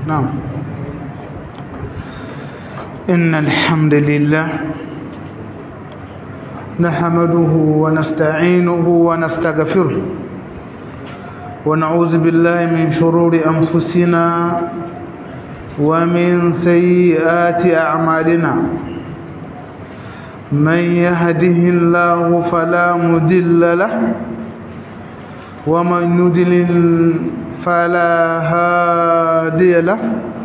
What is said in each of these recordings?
نعم إن الحمد لله نحمده ونستعينه ونستغفره ونعوذ بالله من شرور أنفسنا ومن سيئات أعمالنا من يهده الله فلا مدل له ومن يدلل فلا هادي له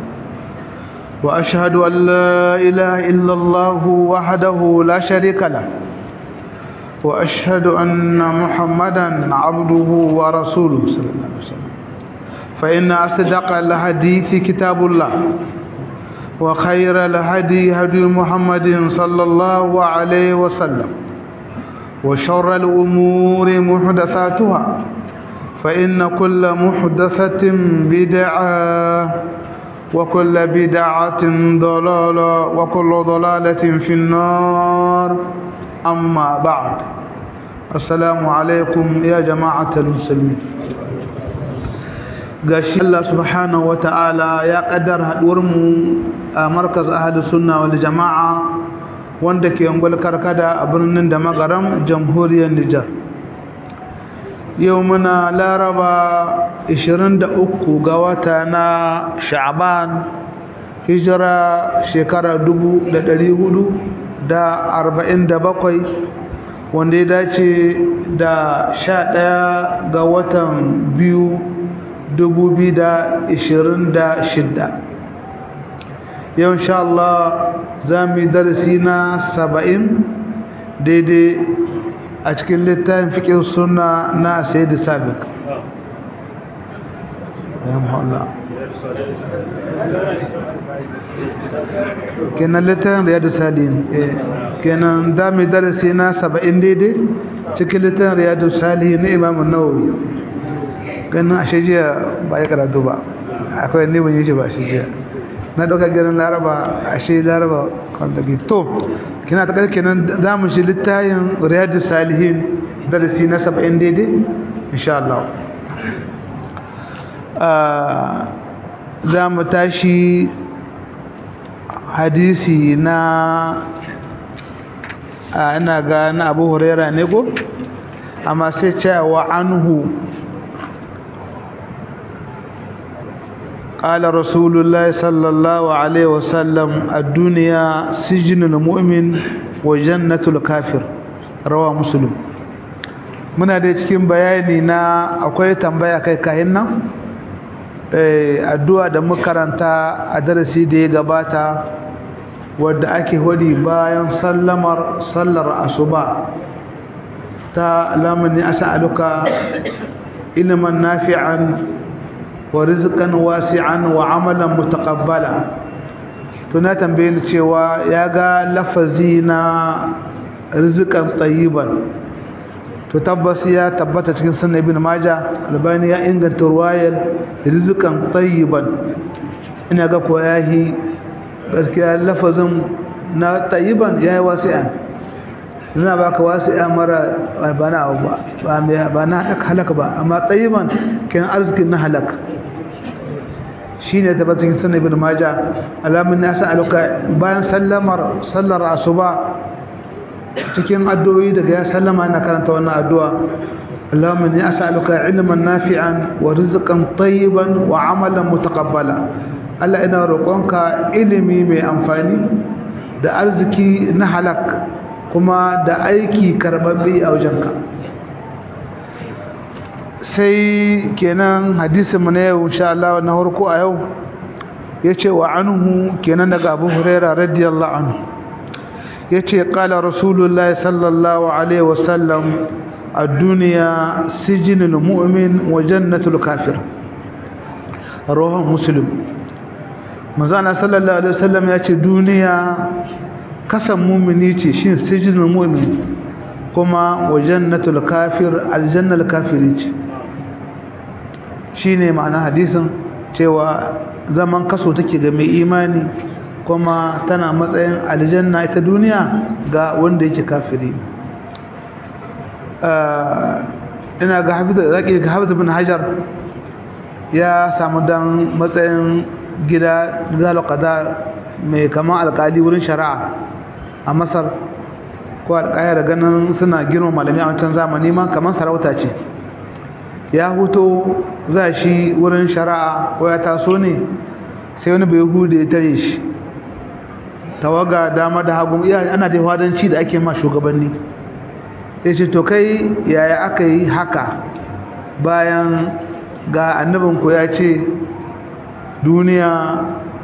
وأشهد أن لا إله إلا الله وحده لا شريك له وأشهد أن محمدا عبده ورسوله صلى الله عليه وسلم فإن أصدق الحديث كتاب الله وخير الهدي هدي محمد صلى الله عليه وسلم وشر الأمور محدثاتها فإن كل محدثة بدعة وكل بدعة ضلالة وكل ضلالة في النار أما بعد السلام عليكم يا جماعة المسلمين gashi Allah subhanahu wata'ala ya kaddar haduwar mu a markaz ahadu sunna wal jama'a wanda ke ungul karkada a birnin da magaram jamhuriyar Nijar yau muna laraba 23 ga wata na sha'ban hijira shekara 447 wanda ya dace da 11 ga watan biyu 2026 yau insha Allah za mu yi darasi na 70 daidai a cikin littafin fiƙin suna na sayyid sabiq ya muhalla kenan littafin riyadu salihin kenan da mu darasi na 70 daidai cikin littafin riyadu salihin na imamun nawawi ganin a shajiya ba ya karatu ba akwai ne ban yi shi ba shajiya na ɗauka ganin laraba a shi laraba kwantaki to kina ta ƙarƙe nan za mu shi littayin riyadu salihin darasi na saba'in daidai insha Allah za mu tashi hadisi na ina ga na abu huraira ne ko amma sai cewa anhu قال رسول الله صلى الله عليه وسلم الدنيا سجن المؤمن وجنة الكافر رواه مسلم muna da cikin bayani na akwai tambaya kai kahin nan addu'a da makaranta a darasi da ya gabata wadda ake hudi bayan sallamar sallar asuba ta lamani as'aluka ilman nafi'an wa rizqan wasi'an wa amalan mutaqabbala to na tambaye ni cewa ya ga lafazi na rizqan tayyiban to tabbas ya tabbata cikin sunan ibn majah albani ya inganta ruwayar rizqan tayyiban ina ga ko yahi gaskiya lafazin na tayyiban yayi wasi'an ina baka wasi'a mara bana ba ba na halaka ba amma tayyiban kin arzikin na halaka shine tabbatin sunan ibn majah alamin nasa aluka bayan sallamar sallar asuba cikin addu'o'i daga ya sallama ina karanta wannan addu'a Allahumma inni as'aluka ilman nafi'an wa rizqan tayyiban wa 'amalan mutaqabbala Allah ina roƙonka ilimi mai amfani da arziki na halak kuma da aiki karbabbe a wajenka sai kenan hadisin mu na yau insha Allah na farko a yau yace wa anhu kenan daga Abu Hurairah radiyallahu anhu yace qala rasulullahi sallallahu alaihi wasallam ad-dunya sijnul mu'min wa jannatul kafir rawahu muslim manzana sallallahu alaihi wasallam yace duniya kasan mu'mini ce shin sijnul mu'min kuma wa jannatul kafir aljannal kafiri ce shine ma'ana hadisin cewa zaman kaso take ga mai imani kuma tana matsayin aljanna ita duniya ga wanda yake kafiri ina ga hafiz zaki ga hafiz bin hajar ya samu dan matsayin gida zalo qada mai kama alkali wurin shari'a a masar ko alƙayar ganin suna girma malami a wancan zamani ma kamar sarauta ce ya huto za shi wurin shari'a ko ya taso ne sai wani bai hude ya tare shi tawaga dama da hagu iya ana da wadanci da ake ma shugabanni ya ce to kai yaya aka yi haka bayan ga annabinku ya ce duniya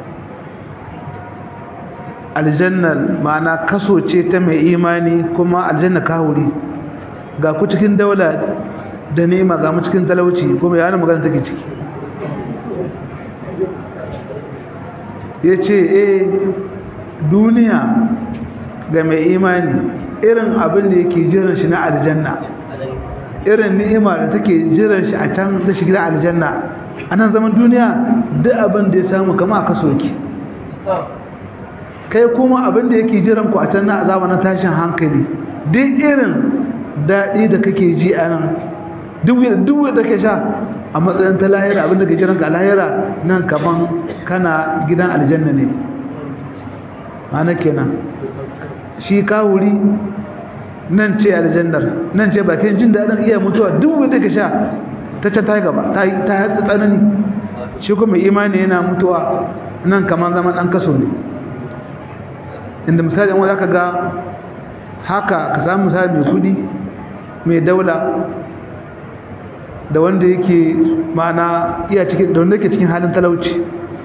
aljannar ma'ana kaso ce ta mai imani kuma aljanna kahuri ga ku cikin daula da nema ga mu cikin talauci kuma yana magana take ciki ya ce eh duniya ga mai imani irin abin da yake jiran shi na aljanna irin ni'ima da take jiran shi a can da shi gida aljanna a nan zaman duniya duk abin da ya samu kama aka soke kai kuma abin da yake jiran ku a can na azaba na tashin hankali duk irin daɗi da kake ji a nan duk da ke sha a matsayin ta lahira abin da ke jiran ka lahira nan kaman kana gidan aljanna ne ana kenan shi kawuri nan ce aljannar nan ce bakin jin daɗin iya mutuwa duk da ke sha ta ce ta yi gaba ta yi tsanani shi kuma imani yana mutuwa nan kaman zaman ɗan kaso ne inda misali wanda aka ga haka ka samu misali mai kudi mai daula da wanda yake mana iya cikin da wanda yake cikin halin talauci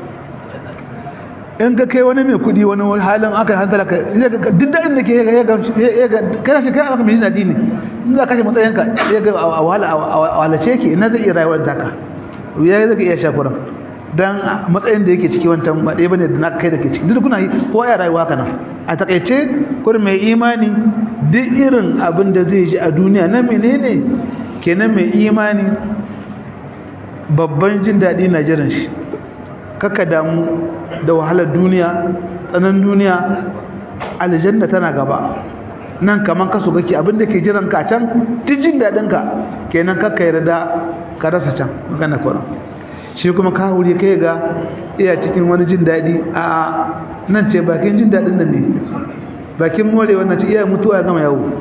in ka kai wani mai kudi wani halin aka hantala ka duk daɗin da ke ya ga kana shi kai aka mai jinadi ne in za ka kashe matsayinka ya ga a walace ke ina zai iya rayuwar taka ya zai iya shakuran dan matsayin da yake ciki wancan ba ɗaya bane da na kai da ke ciki duk kuna yi ko ya rayuwa kana a takaice kur mai imani duk irin abin da zai ji a duniya na menene kenan mai imani babban jin daɗi na jiran shi kaka damu da wahalar duniya tsanan duniya aljanna tana gaba nan kaman kaso kake abin da ke jiran ka can duk jin daɗin ka kenan kaka yarda ka rasa can magana kwanan shi kuma ka wuri kai ga iya cikin wani jin daɗi a nan ce bakin jin daɗin nan ne bakin more wannan ce iya mutuwa ya gama yawo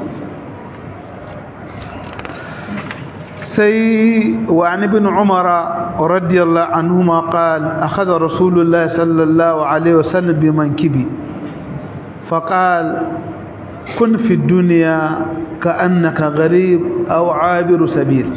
sai wa an ibn umara radiyallahu anhuma qala akhadha rasulullah sallallahu alaihi wasallam bi mankibi faqal kun fi dunya ka'annaka gharib aw 'abiru sabil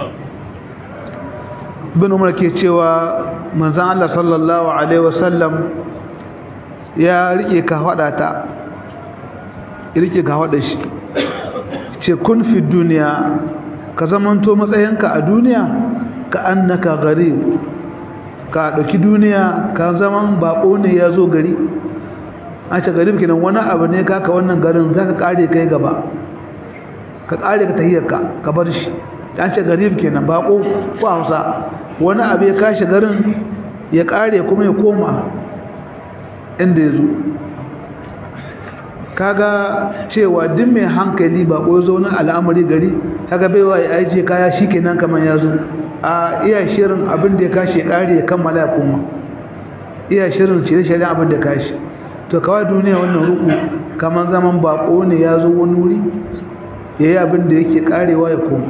bin umar ke cewa manzan Allah sallallahu Alaihi wasallam ya rike ka hada ta rike ka hada shi ce kun fi duniya ka zamanto matsayinka a duniya ka annaka gari ka ɗauki duniya ka zaman baƙo ne ya zo gari a ce garib kenan wani abu ne kaka wannan garin za ka ƙare kai gaba ka ƙare ka tahiyarka ka bar shi an ce garib kenan baƙo ko hausa wani abu ya kashi garin ya kare kuma ya koma inda ya zo kaga cewa duk mai hankali ba ko zo na al'amari gari kaga baiwa ya aije kaya shikenan kaman ya zo a iya shirin abin da ya kashi ya kare ya kammala ya koma iya shirin cire shirin abin da kashi to kawai duniya wannan ruku kaman zaman bako ne ya zo wani wuri yayi abin da yake karewa ya koma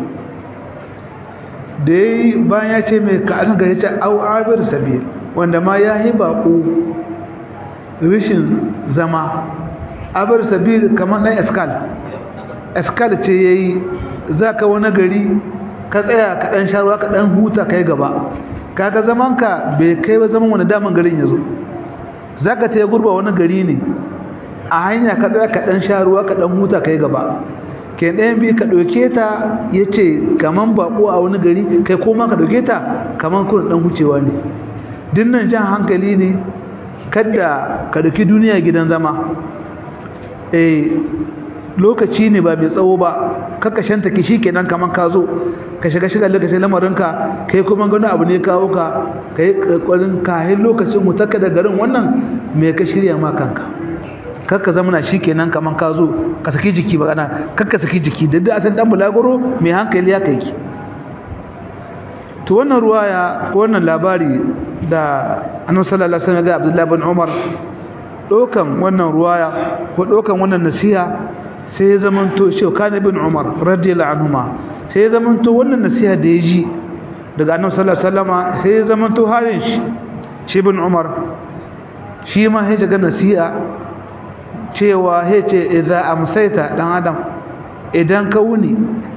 da ya yi bayan ya ce mai ka'adun ga ya ce au abir sabi wanda ma ya yi baƙo rishin zama abir sabi kamar ɗan eskal eskal ce ya yi za ka wani gari ka tsaya ka ɗan sharuwa ka ɗan huta ka yi gaba kaga zamanka bai kai ba zaman wani daman garin ya zo za ka ta yi gurba wani gari ne a hanya ka tsaya ka ɗan sharuwa ka ɗan huta ka yi gaba ke ɗayan biyu ka ɗauke ta ya ce kaman baƙo a wani gari kai koma ka ɗauke ta kaman kuna ɗan wucewa ne dinnan jan hankali ne kadda ka ɗauki duniya gidan zama eh lokaci ne ba mai tsawo ba kakashanta ki shi kenan kaman ka zo ka shiga shiga lokacin lamarinka kai kuma gano abu ne kawo ka ka yi ƙwarin kahin lokacin mutakka da garin wannan mai ka shirya ma kanka kakka zamana shi kenan kaman ka zo ka saki jiki ba kana kakka saki jiki da da san dan bulaguro mai hankali ya kai ki to wannan ruwaya ko wannan labari da annabi sallallahu alaihi wasallam ga Abdullah bin Umar dokan wannan ruwaya ko dokan wannan nasiha sai ya zamanto shi kana bin Umar radiyallahu anhuma sai ya zamanto wannan nasiha da ya ji daga annabi sallallahu alaihi wasallama sai ya zamanto halin shi shi bin Umar shi ma sai ga nasiha cewa sai ce idza amsayta dan adam idan ka wuni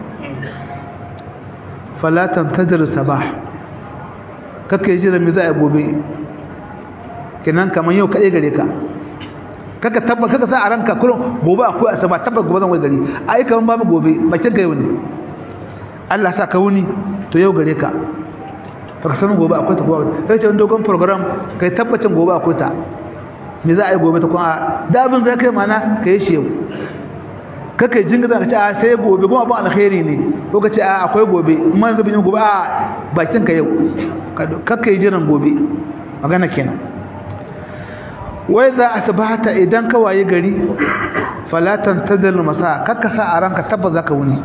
fala tantadir sabah kake jira me za a gobe kenan kaman yau kaɗai gare ka kaka tabba kaka sa a ranka kullum gobe akwai asaba tabbas gobe zan wai gari ai kaman babu gobe bakin ka yau ne Allah sa ka wuni to yau gare ka baka san gobe akwai ta gobe kai ce dogon program kai tabbacin gobe akwai ta me za a yi gobe ta kuma da abin zai kai mana ka yi shi yau kaka jingiza ka ce a sai gobe kuma abin alkhairi ne ko ka ce a akwai gobe amma yanzu bin gobe a bakin ka yau kaka yi jiran gobe magana kenan wai za a sabata idan ka waye gari falatan tadal masa kaka sa a ranka tabba zaka wuni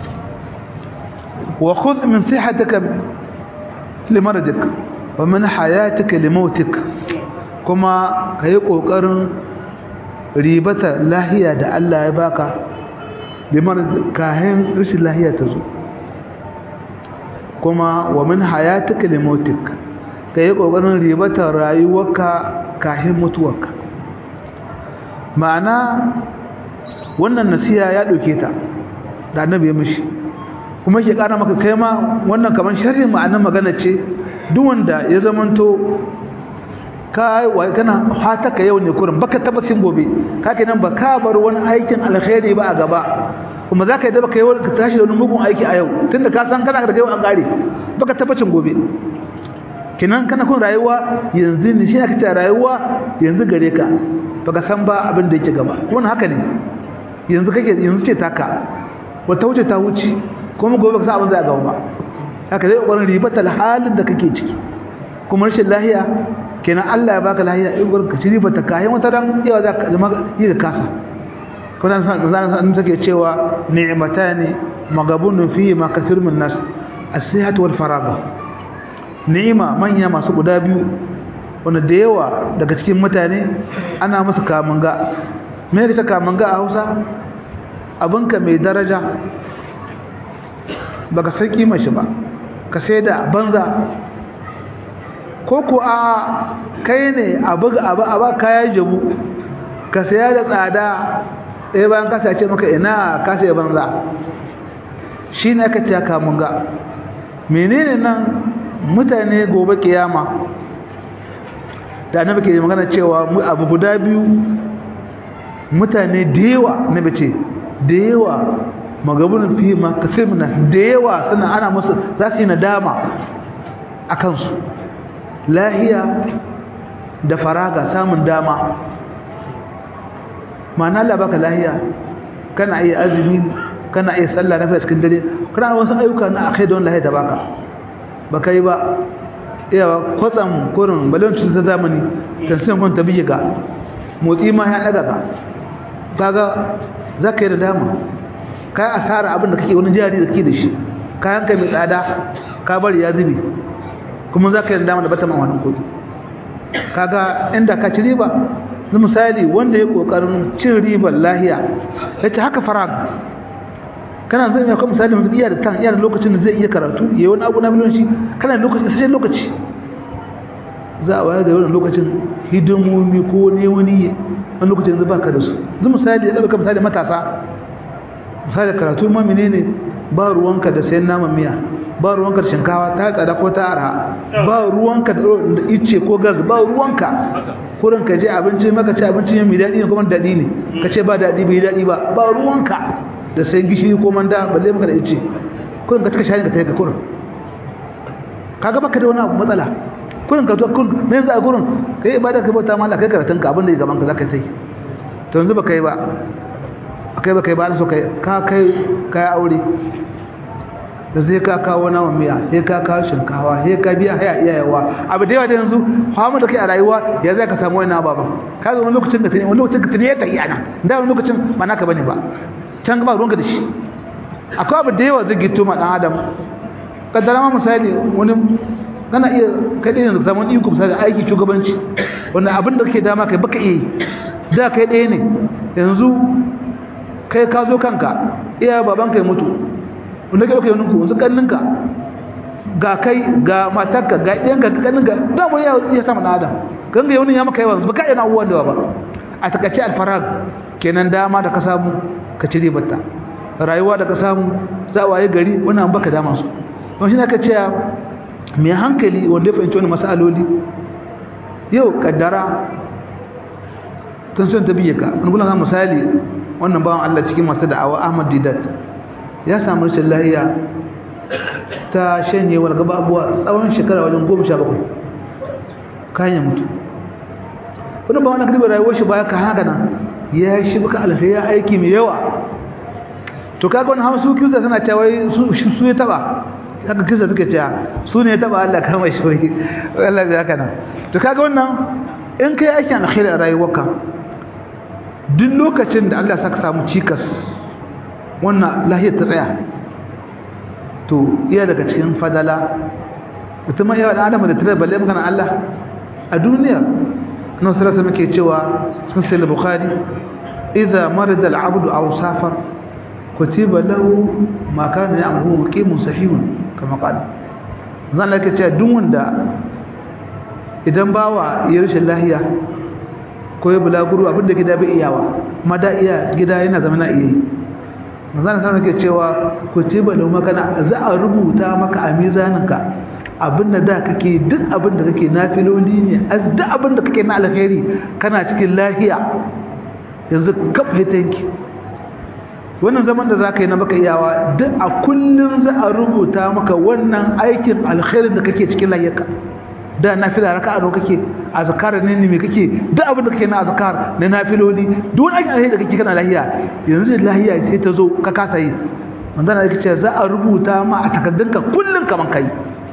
wa khudh min sihatika limaradik wa min hayatika limautik kuma kayi kokarin ribata lahiya da Allah ya baka liman kahin rashin lahiya ta zo kuma wa min hayatika limautik kayi kokarin ribata rayuwarka kahin mutuwarka ma'ana wannan nasiha ya dauke ta da annabi ya mishi kuma shi kara maka kai ma wannan kaman sharhin ma'anar magana ce duk wanda ya zamanto ka wai kana fata ka yau ne kurin baka tabbacin gobe ka kenan ba ka bar wani aikin alkhairi ba a gaba kuma za ka yi da baka yi ka tashi da wani mugun aiki a yau tunda ka san kana da yau an kare baka tabbacin gobe kenan kana kun rayuwa yanzu ne shi aka ce rayuwa yanzu gare ka baka san ba abin da yake gaba wannan haka ne yanzu kake yanzu ce taka wata wuce ta wuce kuma gobe ka san abin zai gaba ba haka zai kokarin ribatar halin da kake ciki kuma rashin lahiya kenan Allah ya baka lahiya in gurin ka ci ribata kayan wata ran yawa za ka yi ka kasa kuma san zan san take cewa ni'matani magabunun fihi ma kathir min nas as-sihhatu wal faraga ni'ima manya masu guda biyu wanda da yawa daga cikin mutane ana musu kamanga me yake kamanga a Hausa abinka mai daraja baka san kimar shi ba ka sai da banza ko ko a kai ne abu abu aba kaya jabu ka saya da tsada eh bayan ka sace maka ina ka sai banza shine aka ce ka mun ga menene nan mutane gobe kiyama da annabi ke magana cewa abu guda biyu mutane da yawa nabi ce da yawa magabunin fi ma kasimna da yawa suna ana musu za su yi nadama a kansu lahiya da faraga samun dama ma'ana Allah baka lahiya kana iya azumi kana iya sallah na cikin dare kana wasu ayyuka na akai don lahiya da baka baka yi ba iyawa kwatsam kurin balon ta zamani kan sai kun tabi ga motsi ma ya daga ka kaga zaka yi da dama kai asara abin da kake wani jari da kake da shi kayan kai mai tsada ka bari ya zubi kuma za ka yi dama da bata man wannan kudi kaga inda ka ci riba zai misali wanda ya kokarin cin ribar lahiya ya ce haka farag kana zai ya kuma misali mutum iya da tan iya da lokacin da zai iya karatu ya yi wani abu na miliyan shi kana da lokaci sai lokaci za a wayar da wani lokacin hidimomi ko ne wani wani lokacin yanzu baka da su zai misali ya ɗauka misali matasa misali karatu ma menene ba ruwanka da sayan naman miya ba ruwanka da shinkawa ta tsada ko ta arha ba ruwanka da ice ko gas ba ruwanka kurin ka je abinci maka ci abinci mai daɗi ne kuma daɗi ne ka ce ba daɗi bai daɗi ba ba ruwanka da sayan gishiri ko manda balle maka da ice kurin ka cika shayin ka kai ka kurin kaga baka da wani abu matsala kurin ka zo kurin me yanzu a kurin kai ibada ka bauta mala kai karatun ka abin da ya gaban ka zaka sai to yanzu baka yi ba kai ba kai ba so kai ka kai kai aure da zai ka kawo naman miya sai ka kawo shinkawa sai ka biya haya iyayewa abu da yawa da yanzu hamu da kai a rayuwa ya zai ka samu wani ababen ka zo wani lokacin da tuni wani lokacin ka tuni ya tafi ana da wani lokacin ba naka bane ba can ba ruwanka da shi akwai abu da yawa zai gito ma dan adam kaddara ma misali wani kana iya kai ɗaya da zaman iko misali aiki shugabanci wanda abin da kake dama kai baka iya da kai ɗaya ne yanzu kai ka zo kanka iya baban kai mutu wanda kai ɗauka yaninku yanzu ƙanninka ga kai ga matarka ga ɗayanka ga ƙanninka da mu iya sama na adam ganga yawon ya maka yawan baka yana abubuwan da ba a takaice alfarag kenan dama da ka samu ka ci ribarta rayuwa da ka samu za a waye gari wannan baka dama su don shi ne aka ce mai hankali wanda ya fahimci wani masaloli yau kaddara tun son ta biye ka wani gula misali wannan bawan Allah cikin masu da'awa Ahmad Didat ya samu rashin lahiya ta shanyewar gaba abuwa tsawon shekara wajen goma sha bakwai kayan ya mutu wani ba wani karbar rayuwar shi baya ka haka nan ya shi baka alfai ya aiki mai yawa to kaga wani hamsu kisa suna cewa su ya taba haka kisa suke cewa su ne ya taba Allah kama shi wai Allah ya haka nan to kaga wannan in kai aikin alkhairi a rayuwarka duk lokacin da Allah saka samu cikas wannan lahiyar ta tsaya to iya daga cikin fadala mutum yawa da adam da tare balle magana Allah a duniya nan sallallahu muke cewa cikin sahih bukhari idza marida al-abd aw safar kutiba lahu ma kana ya'malu muqimun sahihun kama qala zan lake cewa duk wanda idan bawa ya rashin lahiya ko ya bulaguro abinda gida bai iyawa mada iya gida yana zama na iya manzana sanar ke cewa ku ce ba lau makana za a rubuta maka a mizaninka abinda da kake duk abinda kake na filoli ne a duk abinda kake na alkhairi kana cikin lahiya yanzu kaf hitanki wannan zaman da za ka yi na baka iyawa duk a kullum za a rubuta maka wannan aikin alkhairin da kake cikin lahiyarka da nafila raka'a nawa kake azkar ne ne me kake duk abin da kake na azkar na nafiloli duk wani aikin alheri da kake kana lahiya yanzu lahiya sai ta zo ka kasa yi manzana yake ce za a rubuta ma a takaddunka kullun kaman kai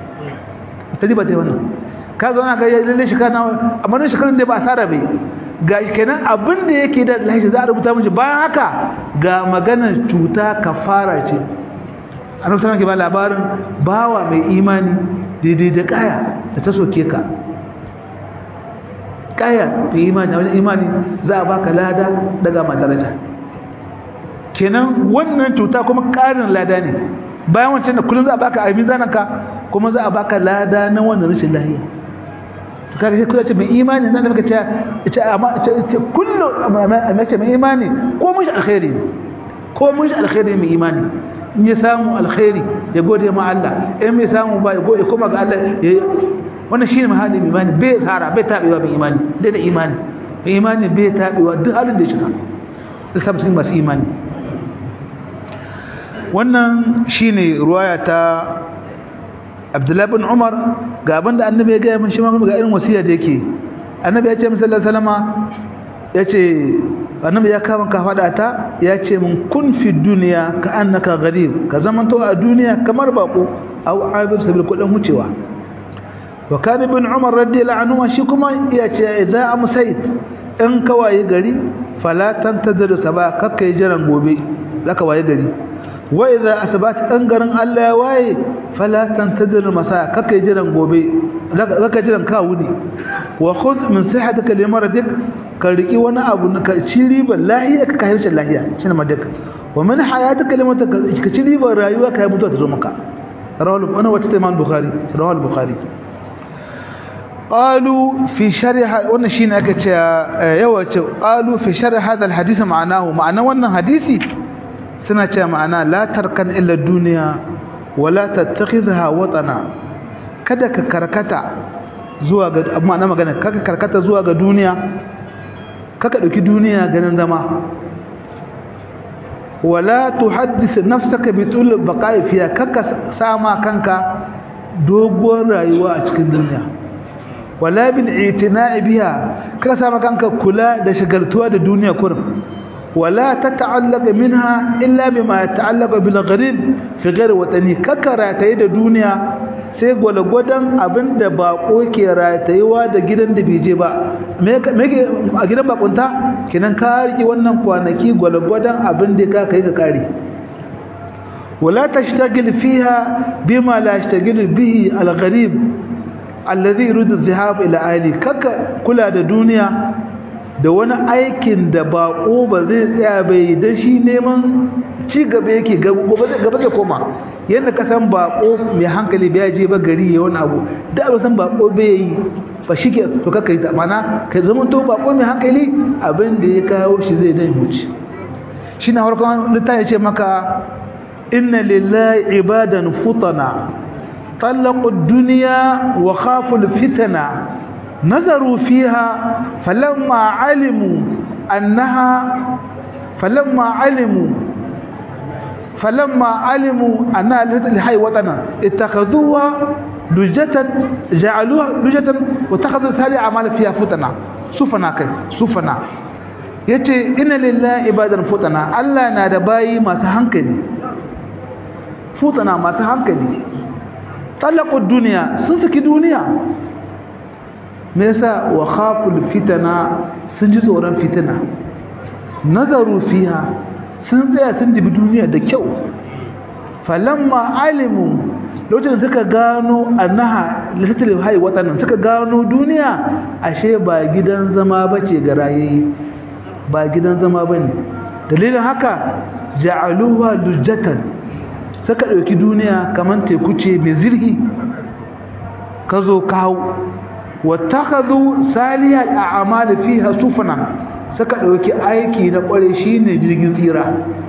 ta riba ta wannan ka zo na ga lalle shi kana amma ne shekarun da ba asara bai ga kenan abin da yake da lahiya za a rubuta miji bayan haka ga maganar cuta kafara ce annabi sallallahu alaihi ba labarin bawa mai imani daidai da kaya da ta soke ka kaya da imani da wajen imani za a baka lada daga ma daraja kenan wannan cuta kuma karin lada ne bayan wancan da kullum za a baka abin zananka kuma za a baka lada na wannan rashin lahiya to kaga sai kullum ce mai imani zan maka ce ce amma ce kullu amma ce mai imani ko mun shi alkhairi ko mun shi alkhairi mai imani in ya samu alkhairi ya gode ma Allah in mai samu ba ya gode kuma ga Allah wannan shine mahallin imani bai tsara bai tabewa bai imani dai da imani bai imani bai tabewa duk halin da ya shiga da sabu cikin masu imani wannan shine ruwaya ta Abdullah bin Umar ga abinda annabi ya gaya min shi ma ga irin wasiya da yake annabi ya ce min sallallahu alaihi wasallama yace annabi ya kama ka fada ta ya ce min kun fi duniya ka annaka gharib ka zamanto a duniya kamar bako aw abir sabil kudin wucewa wa kan ibn umar radiyallahu anhu shi kuma ya ce idza amsayt in ka waye gari fala tantadir saba kakkai jiran gobe zaka waye gari wa idza asbat in garin Allah ya waye fala tantadir masa kakkai jiran gobe zaka jiran ka wuni wa khudh min sihhatika limaradik ka riki wani abu ka ci ribar lahiya ka kai rashin lahiya shine madak wa min hayatika limata ka ci ribar rayuwa kai mutuwa ta zo maka rawal wannan wata ta Imam Bukhari rawal Bukhari qalu fi sharh wannan shine aka ce yawa ce qalu fi sharh hadha alhadith ma'anahu ma'ana wannan hadisi suna ce ma'ana la tarkan illa dunya wala tattakhidha watana kada ka karkata zuwa ga ma'ana magana kaka karkata zuwa ga duniya kaka dauki duniya ganin zama wala tuhaddith nafsaka bi tul baqa'i fiha kaka sama kanka doguwar rayuwa a cikin duniya wala bil itina'i biha kaka sama kanka kula da shagaltuwa da duniya kurum wala tata'allaq minha illa bima yata'allaq bil gharib fi ghairi watani kaka rataye da duniya sai gwalgwadon abin da bako ke ratayewa da gidan da bai je ba me a gidan bakunta kinan ka riki wannan kwanaki gwalgwadon abin da ka kai ka kare wala tashtagil fiha bima la yashtagil bihi al-gharib alladhi yuridu adh-dhahab ila ahli kaka kula da duniya da wani aikin da bako ba zai tsaya bai dan shi neman ci gaba yake gaba zai koma yadda ka san bako mai hankali bai je ba gari ya wani abu da ba san bako bai yi ba shi ke to kaka yi ta mana ka zama to bako mai hankali abin da ya kawo shi zai dai huce shi na harkar littafi ce maka inna lillahi ibadan futana طلقوا الدنيا وخافوا الفتنة نظروا فيها فلما علموا أنها فلما علموا فلما علموا أنها لحي وطنا اتخذوها لجة جعلوها لجة واتخذوا ثاني أعمال فيها فتنة سفنا كي سفنا yace inna lillahi ibadan futana Allah na da bayi masu hankali futana masu hankali talaqu duniya sun saki duniya me yasa wa khaful fitana sun ji tsoron fitina nazaru fiha sun tsaya sun dibi duniya da kyau falamma alimu lokacin suka gano annaha lisatul hayy watanan suka gano duniya ashe ba gidan zama bace ga rayayi ba gidan zama bane dalilin haka ja'aluha lujjatan suka dauki duniya kaman teku ce mai zirhi kazo kawo wattakhadhu salihal a'mal fiha sufana suka dauki aiki na kware shine jirgin tsira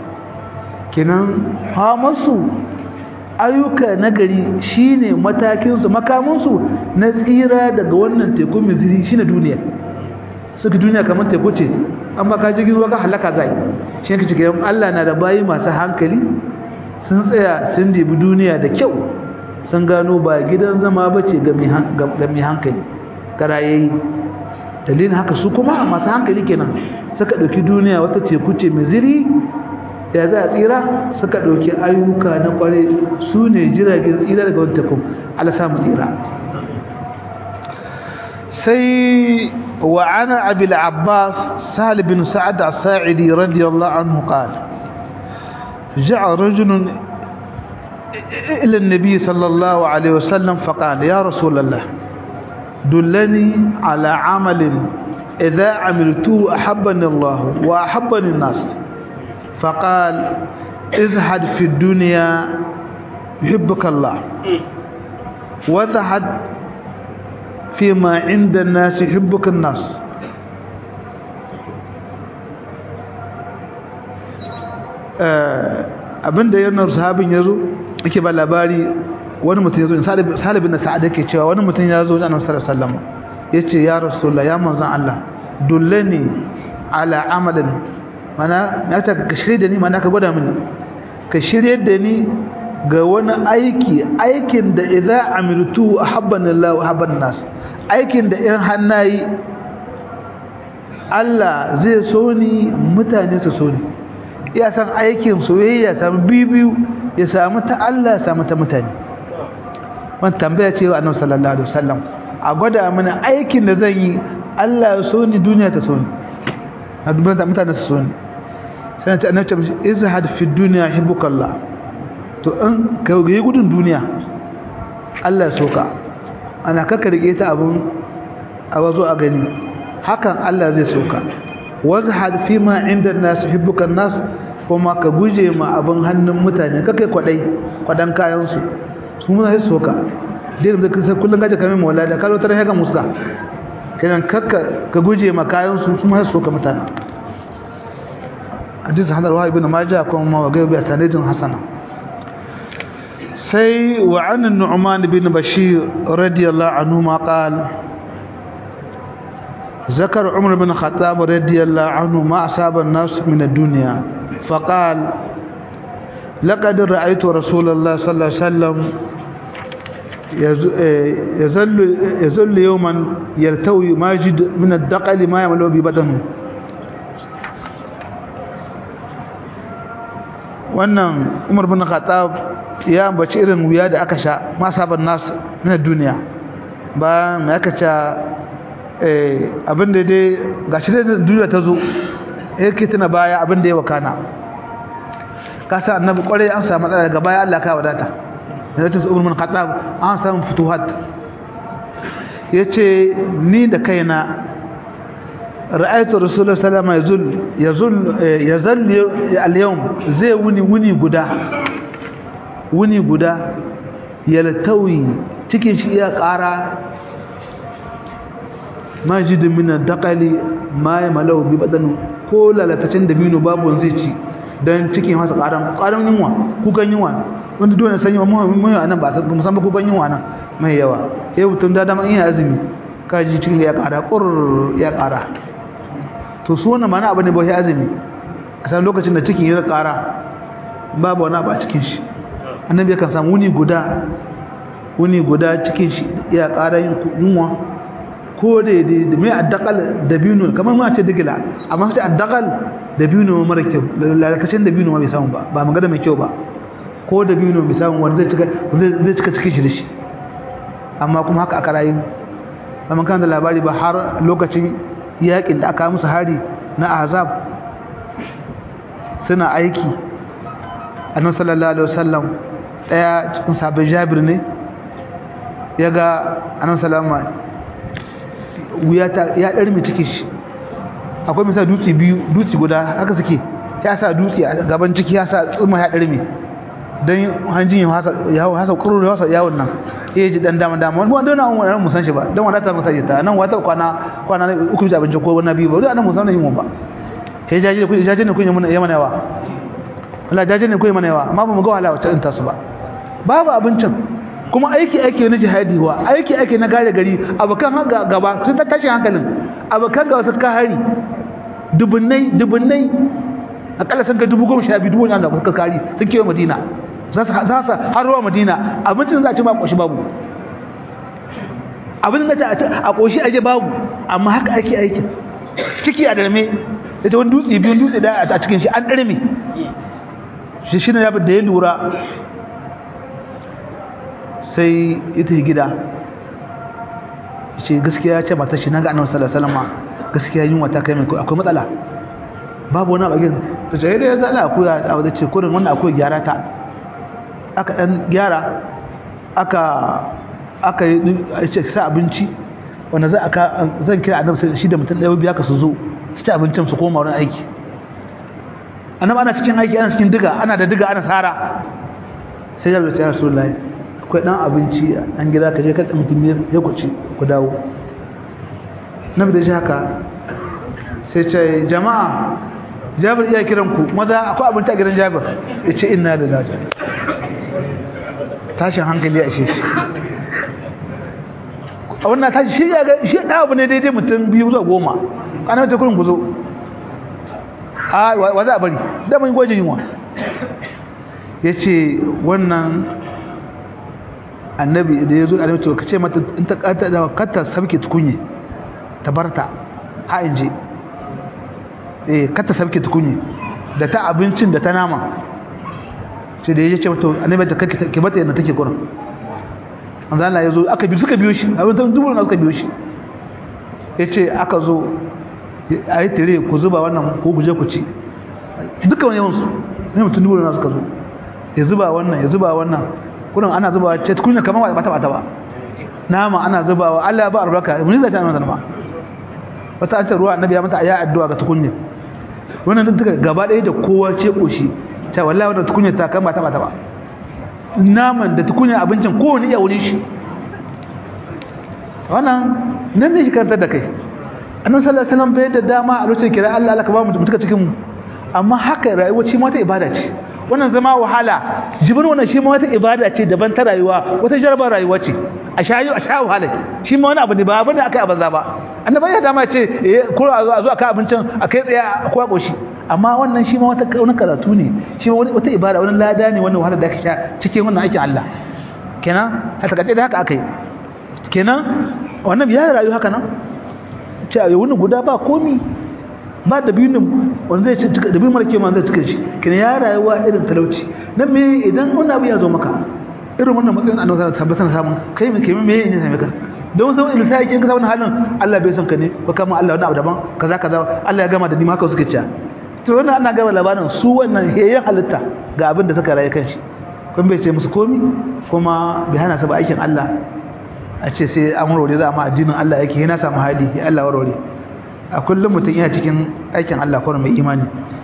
kenan ha masu ayyuka nagari shine matakin su makamin su na tsira daga wannan teku mai zirhi shine duniya suka duniya kamar teku ce an baka jirgin ruwa ka halaka zai shi ne kace Allah na da bayi masu hankali sun tsaya sun dibi duniya da kyau sun gano ba gidan zama bace ga mai hankali karayayi dalilin haka su kuma masu hankali kenan suka ɗauki duniya wata teku ce mai ziri ya za a tsira suka ɗauki ayyuka na ƙware su ne jiragen tsira daga wani teku ala samu tsira sai wa ana abil abbas sahal bin sa'ad as-sa'idi radiyallahu anhu qala ja'a rajulun ila an-nabi sallallahu alaihi wasallam faqala ya rasulullah دلني على عمل إذا عملته أحبني الله وأحبني الناس فقال ازهد في الدنيا يحبك الله وازهد فيما عند الناس يحبك الناس abinda yana sahabin yazo yake ba labari wani mutum ya zo salibin na sa'ad yake cewa wani mutum ya zo da annabi sallallahu alaihi wasallam yace ya rasulullah ya manzon Allah dullani ala amalin mana na ta ka shirye da ni mana ka gwada mini ka shirye da ni ga wani aiki aikin da idza amiltu ahabbani Allah wa ahabban nas aikin da in hannayi Allah zai so ni mutane su so ni iya san aikin soyayya samu bibiyu ya samu ta Allah ya samu ta mutane wani tambaya ce wa annabi sallallahu alaihi wasallam a gwada mana aikin da zan yi Allah ya so ni duniya ta so ni a dubban da mutane su so ni sai ta annabi ta izhad fi dunya hibbukallah to in ka yi gudun duniya Allah ya so ka ana kaka rike ta abun a wazo a gani hakan Allah zai so ka wazhad fi ma inda nas hibbukan nas kuma ka guje ma abin hannun mutane kakai kwadai kwadan kayan su su muna sai soka dai da kasa kullun gaje kamar mawla da kallo tare ga muska kenan kakka ka guje ma kayan su su ma sai soka mutane hadisi hadar wa ibn majah kuma ma ga bi sanadin hasana sai wa an nu'man ibn bashir radiyallahu anhu ma qala ذكر عمر بن الخطاب رضي الله عنه ما أصاب الناس من الدنيا فقال لقد رأيت رسول الله صلى الله عليه وسلم يزل يزل يوما يلتوي ماجد من الدقل ما يملو ببدنه wannan Umar bin Khattab ya bace irin wuya da aka sha ma saban nas na duniya ba me aka ce eh abin da dai gashi da duniya ta zo yake tana baya abin da ya wakana ka sa annabi kwarai an samu matsala daga baya Allah ka wadata da ta umar mun khattab an samu futuhat yace ni da kaina ra'aytu rasulullahi sallallahu alaihi wasallam yazul yazul al-yawm zai wuni wuni guda wuni guda yaltawi cikin shi iya ƙara majidin minan daƙali ma ya malau bi baɗanu ko lalatacin dabino babu zai ci don cikin masa ƙaran ƙaran yunwa kukan yunwa wanda dole sanyi wa muhimmi a nan ba a musamman kukan yunwa nan mai yawa ya mutum da dama iya azumi kaji cikin ya ƙara ƙur ya ƙara to su wannan mana abu ne ba ya azumi a san lokacin da cikin ya ƙara babu wani abu a cikin shi annabi yakan samu wuni guda wuni guda cikin shi ya ƙara yunwa ko da da mai addakal da biyu kamar ma ce digila amma sai addakal da biyu mara kyau lalakacin da biyu ma bai samu ba ba magana mai kyau ba ko da biyu bai samu wanda zai cika zai cika cikin shi da shi amma kuma haka aka rayu ba mun kan da labari ba har lokacin yakin da aka musu hari na azab suna aiki annabi sallallahu alaihi wasallam daya cikin sabbin jabir ne ya ga annabi sallallahu wuya ta ya ɗarmi cikin shi akwai misali dutse biyu dutse guda haka suke ya sa dutse a gaban ciki ya sa tsumma ya ɗarmi don hanjin ya hasa ƙuru da hasa yawon nan ya ji ɗan dama dama wani wanda wani wani musan shi ba don wanda ta masa ta nan wata kwana kwana uku bisa abinci ko wani biyu ba wani anan musan yin ba ya jaji da kuɗi jaji da kuɗi ya mana yawa wala jaji da kuɗi mana yawa amma ba mu ga wahala wacce ɗin tasu ba babu abincin kuma aiki ake na jihadi wa aiki ake na gare gari abokan gaba sun tashin hankalin abokan gaba suka hari dubunnai dubunnai akalla sun ga dubu goma sha biyu dubu wanda suka kari sun kewa madina za su har ruwa madina abincin za a ci ba ƙoshi babu abin da ce a ƙoshi aje babu amma haka ake aiki ciki a darme da ta wani dutse biyu dutse da a cikin shi an darme shi shi ne da ya lura sai ita gida ce gaskiya ce mata shi naga annabi sallallahu alaihi wasallam gaskiya yunwa ta kai mai akwai matsala babu wani abin ta ce da ya zala akuya a wadda ce kurin wannan akwai gyara ta aka dan gyara aka aka yi ce sa abinci wanda za aka zan kira annabi shi da mutum ɗaya biya ka su zo su ci abincin su koma wurin aiki annabi ana cikin aiki ana cikin diga ana da diga ana sara sai ya rubuta ya rasulullahi akwai dan abinci an gida ka je ka tsaye mutum ya ku ci ku dawo na da shi haka sai ce jama'a jabir iya kiran ku maza akwai abinci a gidan jabir ya ce ina da daji tashin hankali a shi a wannan tashi shi ya ga shi da abu ne daidai mutum biyu zuwa goma kana ta kurin ku zo a wa za a bari da mun gwajin yunwa ya ce wannan annabi da ya zo annabi to kace mata in ta kata da kata sabke tukunye ta barta ha in je eh kata sabke tukunye da ta abincin da ta nama ce da yace mata annabi ta kake ke mata yadda take gurin an zalla yazo aka bi suka biyo shi abin da dubu na suka biyo shi yace aka zo ayi tire ku zuba wannan ko guje ku ci dukkan yawan su ne mutum dubu na suka zo ya zuba wannan ya zuba wannan kurin ana zubawa ce kunya kamar ba ta bata ba nama ana zubawa Allah ya ba albarka mun zai ta nan ba wata an ce ruwa annabi ya mata ayi addu'a ga tukunya wannan duk duka gaba ɗaya da kowa ce koshi ta wallahi wannan tukunya ta kan ba ta bata ba naman da tukunya abincin kowane iya wurin shi wannan nan ne shi karantar da kai annabi sallallahu alaihi wasallam bai da dama a lokacin kira Allah Allah ka ba mu mutuka cikin mu amma haka rayuwa ce ma ta ibada ce wannan zama wahala jibin wannan shi ma wata ibada ce daban ta rayuwa wata jarabar rayuwa ce a shayu a sha wahala shi ma wani abu ne ba abin da aka yi a banza ba annabi ya dama ce ko a zo a kai abincin a kai tsaya ko a koshi amma wannan shi ma wata wani karatu ne shi ma wata ibada wani lada ne wannan wahala da aka sha cikin wannan aikin Allah kenan a takaice da haka akai kenan wannan ya rayu haka nan ce a wani guda ba komi ba da biyu wanda zai cika da biyu mara kema zai cika shi kina ya rayuwa irin talauci nan me idan wani abu ya zo maka irin wannan matsayin annabi sallallahu alaihi wasallam samun kai me kai me ne same ka don sai in sai kin ka wannan halin Allah bai son ka ne ko kama Allah wani abu daban kaza kaza Allah ya gama da ni ma haka suke cewa to wannan ana gaba labarin su wannan heyen halitta ga abin da suka rayu kanshi kun bai ce musu komi kuma bai hana su ba aikin Allah a ce sai an warware za a ma addinin Allah yake yana samu hali ya Allah warware a kullum mutum yana cikin aikin Allah kawai mai imani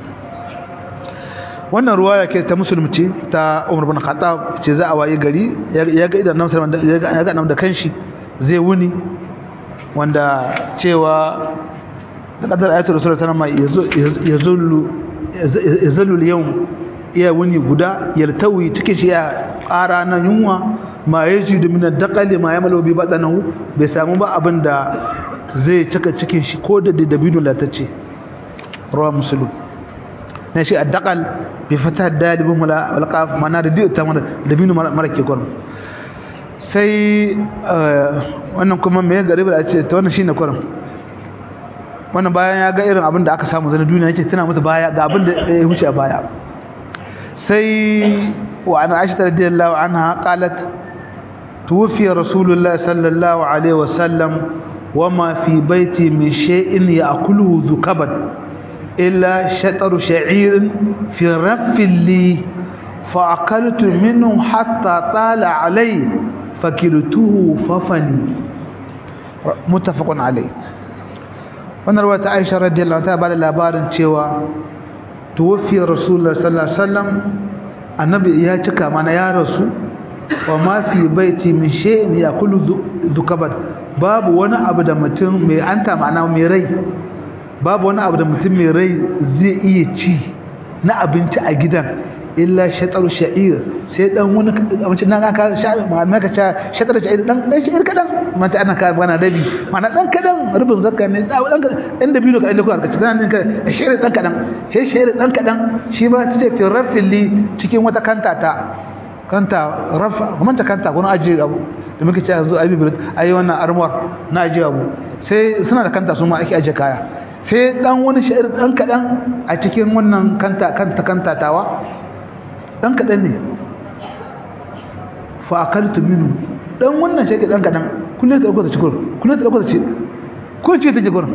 wannan ruwaya ke ta musulunci ta Umar bin Khattab ce za a waye gari ya ga idan nan ya ga nan da kanshi zai wuni wanda cewa da kadar ayatul rasul sallallahu alaihi wasallam yazullu yazullu al-yawm iya wuni guda yaltawi cikin shi ya ƙara na yunwa ma yajidu min ad-daqali ma yamalu bi badanahu bai samu ba abinda zai cika cikin shi ko da dabino latacce rawa muslim na shi ad-daqal bi fatah dalib mala wal qaf mana da ta dabino marake gurbi sai wannan kuma me gari ba ce ta wannan shine kurin wannan bayan ya ga irin abin da aka samu zana duniya yake tana masa baya ga abin da ya huce a baya sai wa ana aisha radiyallahu anha qalat tuwfi rasulullah sallallahu alaihi wasallam wama fi baiti min shay'in ya'kuluhu dhukaban illa shataru sha'irin fi raffin li فأكلت منه حتى طال علي فكلته ففني متفق عليه wannan ruwa ta Aisha radiyallahu ta bada labarin cewa tuwfi Rasulullah sallallahu alaihi wasallam annabi ya cika mana ya rasu wa ma fi baiti min shay'in yakulu dukaban babu wani abu da mutum mai anta ma'ana mai rai babu wani abu da mutum mai rai zai iya ci na abinci a gidan illa shatar sha'ir sai dan wani abinci nan aka sha'ir ma ka ta shatar sha'ir dan dan sha'ir kadan mata ana ka bana dabi mana dan kadan rubin zakka ne dan dan da biyu ka inda ku aka dan ka sha'ir dan kadan sai sha'ir dan kadan shi ba tace fi rafili cikin wata kanta ta kanta rafa kuma ta kanta kuma aje abu da muke cewa yanzu ayi bibirit ayi wannan armor na aje abu sai suna da kanta su ma ake aje kaya sai dan wani sha'ir dan kadan a cikin wannan kanta kanta kanta tawa dan kadan ne fa akaltu minhu dan wannan shege dan kadan kullun ta dauko ta cikin kullun ta dauko ta ci ko ce take gurin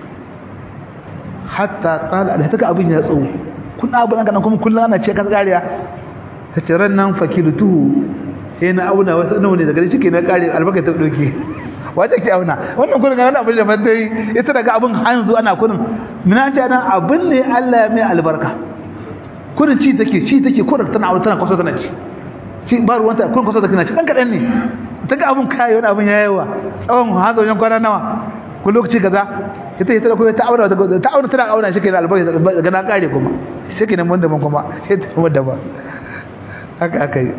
hatta tsala da take abin ya tsawo kun abu dan kadan kuma kullun ana ce ka kariya tace ran nan fakiltuhu sai na auna wasu nawa ne daga shi ke na kare albarka ta doke wace ke auna wannan gurin ga wani abin da ban dai ita daga abin hanzu ana kurin mina ce nan abin ne Allah ya mai albarka kurin ci take ci take kurin tana aure tana kwaso tana ci ci ba ruwan ta kurin kwaso tana ci dan kadan ne ta ga abun kai wani abun yayawa tsawon hazo wajen kwana nawa ko lokaci kaza ita ita ko ta aure ta aure tana aure shi kenan albarka daga na kare kuma shi kenan mun da mun kuma sai ta mun da ba haka aka yi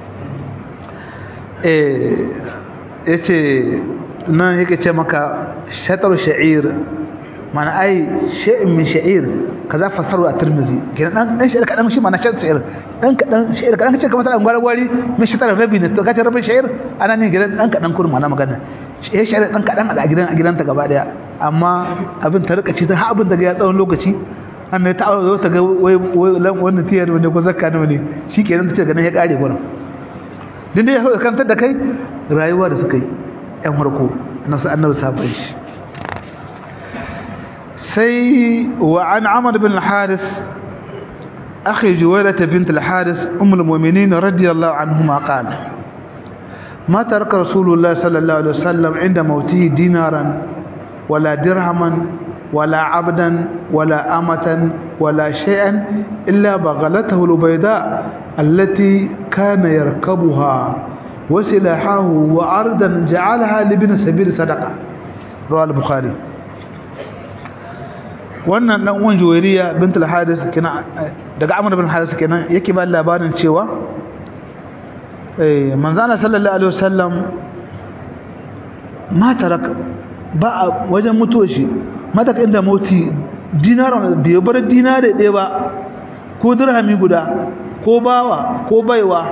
eh yace nan yake ce maka shatar sha'ir mana ai shay'in min sha'ir kaza fasaru a tirmizi kenan dan dan sha'ir kadan shi mana shatar sha'ir dan kadan sha'ir kadan kace kamar dan gwari min shatar rabi ne to kace rabin sha'ir ana ne gidan dan kadan kurma na magana eh sha'ir dan kadan a gidan a gidanta gaba daya amma abin ta rika ci ta abin daga ya tsawon lokaci an ta aure ta ga wai wannan tiyar wanda ko zakka ne ne shikenan ta ce ganin ya kare gurin din dai ya kantar da kai rayuwa da suka yi yan farko nasu annabi sabon shi sai wa an amr bin al-haris akhi juwaylah bint al-haris umm al-mu'minin radiyallahu anhuma qala ما ترك رسول الله صلى الله عليه وسلم عند موته دينارا ولا درهما ولا عبدا ولا أمة ولا شيئا إلا بغلته البيضاء التي كان يركبها وسلاحه وأرضا جعلها لابن سبيل صدقة رواه البخاري wannan dan uwan juwairiya bint al-haris kina daga amr bin haris kenan yake ba labarin cewa eh manzana sallallahu alaihi wasallam ma tarak ba wajen mutuwa shi mata inda moti dinar bai bar dinare ɗaya ba ko dirhami guda ko bawa ko baiwa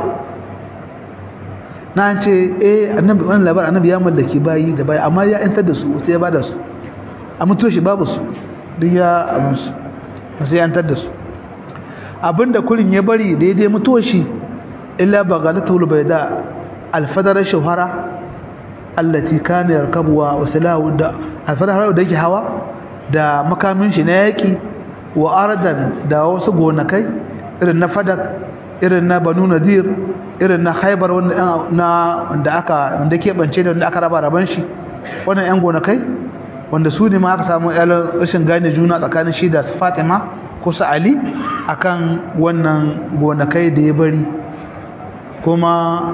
na ce eh annabi wannan labar annabi ya mallaki bayi da bayi amma ya yantar da su sai ya bada su a mutuwa shi babu su duk ya abin su sai ya yantar da su abinda kurin ya bari daidai mutuwa shi illa bagalatul bayda alfadar shawara allati kana yarkabuwa wa salahu da alfadar da yake hawa da makamin shi na yaki wa ardan da wasu gonakai irin na fadak irin na banu nadir irin na haibar wanda aka wanda ke bance da wanda aka raba raban shi wannan yan gonakai wanda su ne ma aka samu yalan rashin gane juna tsakanin shi da fatima ko su ali akan wannan gonakai da ya bari kuma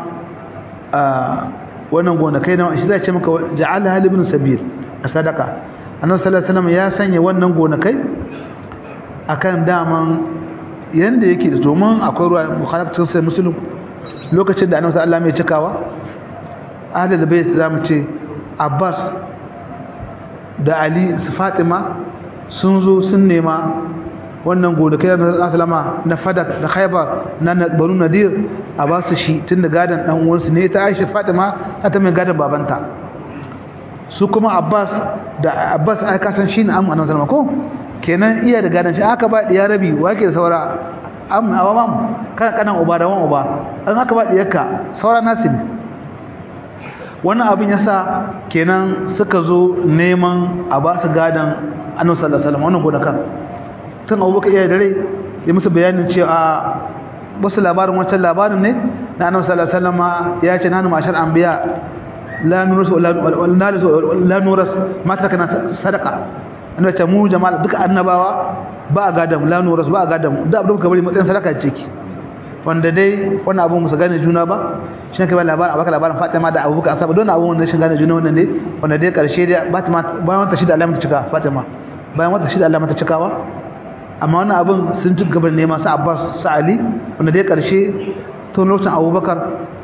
wannan gonakai na shi zai ce maka ja'ala hal ibn sabir a sadaka annabi sallallahu alaihi wasallam ya sanya wannan gonakai akan daman yanda yake da domin akwai ruwa bukhari cikin sai muslim lokacin da annabi sallallahu alaihi cikawa ahlul bait zamu ce abbas da ali su fatima sun zo sun nema wannan gonakai na sallama na fadak da khaybar na banu nadir a ba su shi tun da gadan dan uwansu ne ta aisha fatima ta mai gadan babanta su kuma abbas da abbas ai kasan shine amma annabi sallama ko kenan iya da gadan shi aka ba diya rabi wake saura am awamam kan kanan uba da wan uba an aka ba diyarka saura nasu ne wannan abin yasa kenan suka zo neman a ba su gadan annabi sallallahu alaihi wasallam wannan gonakan tun abubakar iya dare ya musu bayanin cewa wasu labarin wancan labarin ne na annabi sallallahu alaihi wasallam ya ce nanu mashar anbiya la nurus la nurus mata kana sadaqa annabi ce mu jama'a duka annabawa ba a gadam la nurus ba a gadam da abin ka bari matsayin sadaka ce ki wanda dai wannan abu musu gane juna ba shi ne kai labarin abaka labarin Fatima da Abubakar asaba don abu wannan shi gane juna wannan ne wanda dai karshe dai Fatima bayan wata shida Allah mata cika Fatima bayan wata shida Allah mata cikawa amma wannan abin sun ci gaban nema su Abbas su Ali wanda dai karshe tun lokacin Abubakar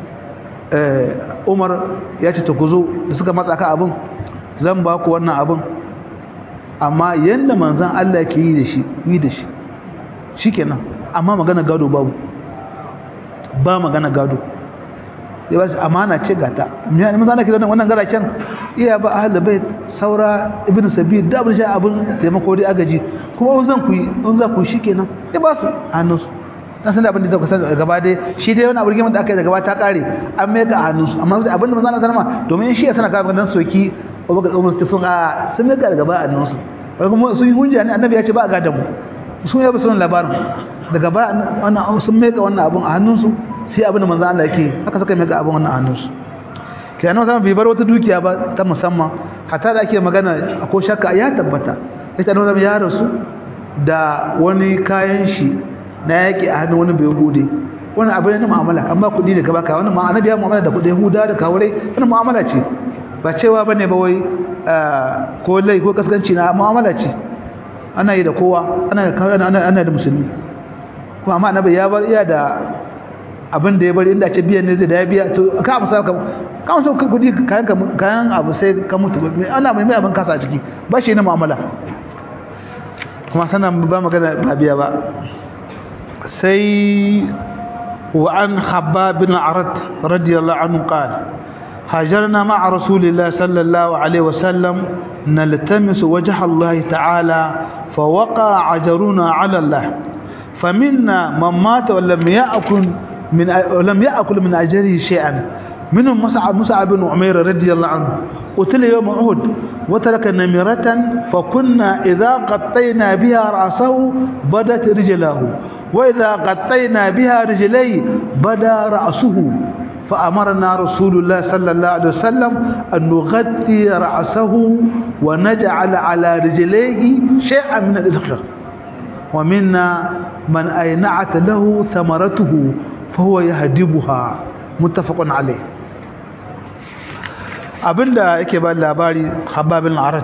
Umar ya ce ta kuzo da suka matsa ka abin zan ba ku wannan abin amma yanda manzon Allah ke yi da shi yi da shi shikenan amma magana gado babu ba magana gado ya ba shi amana ce gata me mun zana kira wannan garaken iya ba ahli bait saura ibnu sabil da abin sha abin taimako dai agaji kuma in zan ku yi in za ku shikenan ya ba su hannunsu dan san abin da zaka san gaba dai shi dai wannan abin da aka yi da gaba ta kare an mai ga hannunsu amma abin da manzo Allah ma domin shi ya sana ga dan soki Abubakar Umar su sun a sun mai ga gaba hannunsu kuma sun yi hujja ne annabi ya ce ba ga da mu sun yi sun labarin daga ba wannan sun mai ga wannan abin a hannunsu sai abin da manzo Allah yake haka suka mai ga abin wannan a hannunsu kenan wannan bai bar wata dukiya ba ta musamman hatta da ake magana ko shakka ya tabbata ita nan ya rasu da wani kayan shi na yaki a hannun wani bai hude wannan abin ne mu'amala amma kudi ne gaba ka wannan ma annabi ya mu'amala da kudi huda da kawure wannan mu'amala ce ba cewa bane ba wai ko lai ko kaskanci na mu'amala ce ana yi da kowa ana da ana ana da musulmi kuma amma annabi ya bar iya da abin da ya bari inda ce biyan ne zai da ya biya to ka amsa ka ka amsa kudi kayan kayan abu sai ka mutu ana mai mai abin kasa a ciki ba shi ne mu'amala kuma sanan ba magana ba biya ba sai wa an habba bin arat radiyallahu anhu qala هاجرنا مع رسول الله صلى الله عليه وسلم نلتمس وجه الله تعالى فوقع عجرنا على الله فمنا من مات ولم يأكل من ولم يأكل من أجره شيئا منهم مصعب مصعب بن عمير رضي الله عنه قتل يوم أحد وترك نمرة فكنا إذا قطينا بها رأسه بدت رجله وإذا قطينا بها رجليه بدا رأسه فأمرنا رسول الله صلى الله عليه وسلم أن نغطي رأسه ونجعل على رجليه شيئا من الإذخر ومنا من أينعت له ثمرته فهو يهدبها متفق عليه abinda yake ba labari hababin arat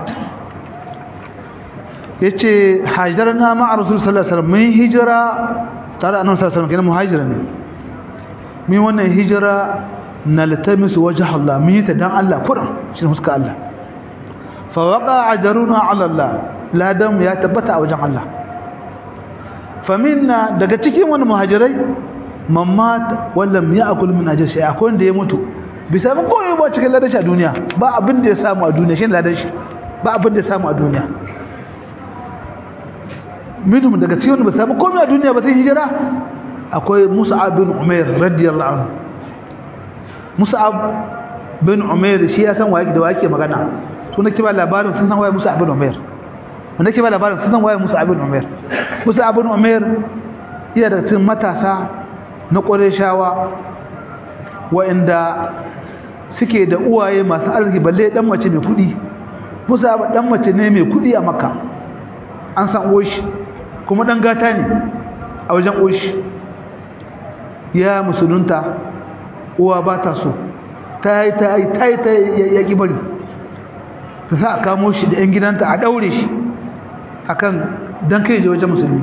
yace hajarna ma rasul sallallahu alaihi wasallam mun hijira tare annabi sallallahu alaihi wasallam kenan muhajira ne mun wannan hijira naltamisu wajh Allah mun yi ta dan Allah kuran shi huska Allah fa waqa ajruna ala Allah ladan ya tabbata a wajen Allah fa minna daga cikin wani muhajirai mammat wallam ya'kul min ajr shay akwai wanda ya mutu bisa ba koyi ba cikin ladan shi a duniya ba abin da ya samu a duniya shi ladan shi ba abin da ya samu a duniya minhum daga cikin wanda ba samu komai a duniya ba sai hijira akwai Mus'ab bin Umair radiyallahu anhu Mus'ab bin Umair shi ya san waye da wake magana to nake ba labarin sun san waye Mus'ab bin Umair wanda ke ba labarin sun san waye Musa ibn Umair Musa ibn Umair iya da cikin matasa na Qurayshawa wa'inda suke da uwaye masu arziki balle dan mace mai kudi Musa dan mace ne mai kudi a Makka an san oshi kuma dan gata ne a wajen oshi ya musulunta uwa ba ta so ta yi ta yi ta yi ta ya ƙi bari ta sa a kamo shi da 'yan gidanta a ɗaure shi a kan don kai je wajen musulmi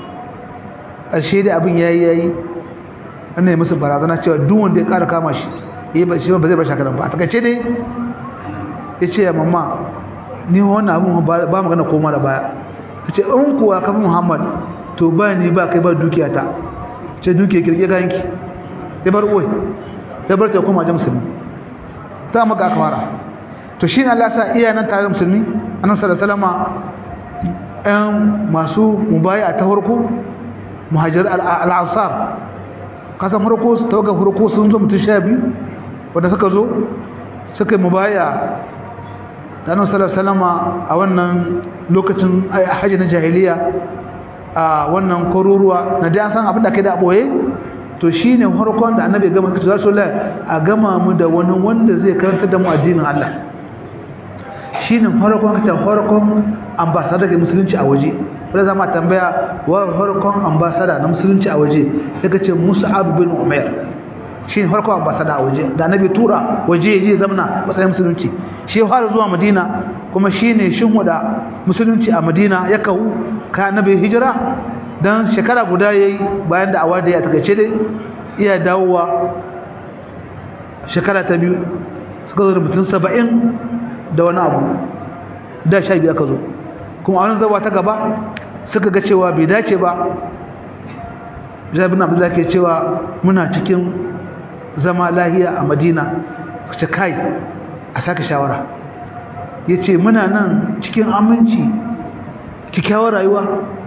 ƙarshe da abin ya yi ya yi an yi musu barazana cewa duk wanda ya ƙara kama shi ya ba shi ba zai bar shakaran ba a takaice dai ya ce ya mamma ni wannan abin ba magana koma da baya ta ce in kuwa kafin muhammad to ba ni ba kai ba dukiyata ce dukiya kirke kayanki ya bar uwai ya bar ta koma wajen musulmi ta maka aka fara to shi ne Allah sa iya nan tare da musulmi annabi sallallahu alaihi wasallam ɗan masu mubaya ta farko muhajir al-ansar kasan farko tawaga farko sun zo mutum sha biyu wanda suka zo suka yi mubaya da annabi sallallahu alaihi wasallam a wannan lokacin hajji na jahiliya a wannan kwaruruwa na da an san abin da kai da boye to shi ne harkon da annabi gama suka ce za a gama mu da wani wanda zai karanta da mu addinin Allah shi ne harkon kacin harkon ambasada ke musulunci a waje wadda zama tambaya wa harkon ambasada na musulunci a waje ya kace musa'ab bin umair shi ne harkon ambasada a waje da annabi tura waje ya je zamana matsayin musulunci shi ya fara zuwa madina kuma shi ne shin wada musulunci a madina ya kawo ka annabi hijira don shekara guda ya yi bayan da awa da ya takaice dai iya dawowa shekara ta biyu suka zo da mutum saba'in da wani abu da sha biyu aka zo kuma a wani zawa ta gaba suka ga cewa bai dace ba jabin abdullahi ke cewa muna cikin zama lahiya a madina ce kai a sake shawara ya ce muna nan cikin aminci kyakkyawar rayuwa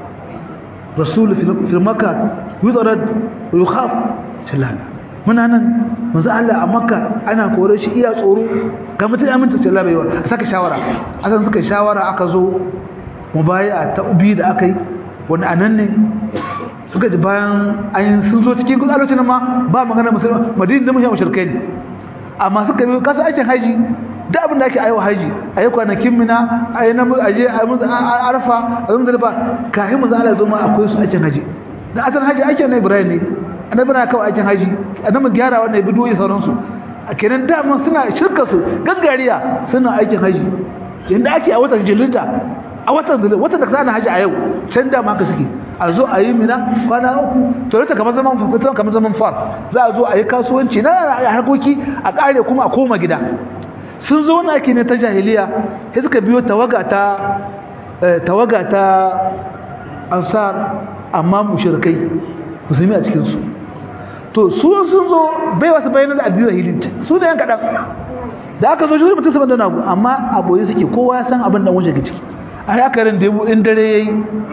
rasul fil makka yudarad wa yukhaf sallala muna nan manzo Allah a makka ana kore shi iya tsoro ga mutum aminta sallala baiwa saka shawara akan suka shawara aka zo mubai'a ta ubi da aka yi wanda anan ne suka ji bayan ayin sun zo cikin gudu lokacin ma ba magana musulmi madina da mushrikai ne amma suka bi kasa aikin haji da abin da ake aiwa haji a yi kwanakin mina a yi namu a je a arfa a zama zalifa kafin mu zala zo ma akwai su aikin haji da asan haji ake na ibrahim ne annabi na kawai aikin haji annabi gyara wannan bidiyoyi sauransu a kenan dama suna shirka su gangariya suna aikin haji yanda ake a watan jilinta a watan zulun watan da kana haji a yau can da haka suke a zo a yi mina kwana uku to rata kamar zaman fukutan kamar zaman far za a zo a yi kasuwanci na harkoki a kare kuma a koma gida sun zo na ake ne ta jahiliya sai suka biyo tawaga ta tawaga ta ansar amma mushrikai musulmi a cikin su to su sun zo bai wasu bayanan da addinin jahilci su ne yan kadan da aka zo shi mutum saban da nagu amma aboye suke kowa ya san abin da wanda ke ciki a yakarin da in dare yayi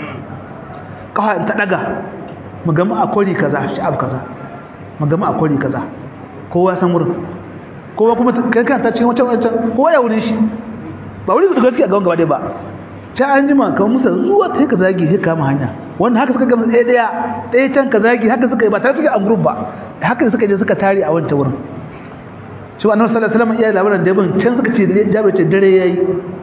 kawai ta daga mu gama a kori kaza sha'ab kaza mu gama a kori kaza kowa san wurin kowa kuma kai kan ta cikin wancan wancan kowa ya wurin shi ba wurin da gaskiya ga gaba dai ba ta an jima kamar musa zuwa ta ka zagi sai kama hanya wannan haka suka gama ɗaya ɗaya ɗaya can ka zagi haka suka yi ba tare suke a group ba haka suka je suka tare a wancan wurin shi wa annabi sallallahu alaihi wasallam iya labarin da bin can suka ce jabir ce dare yayi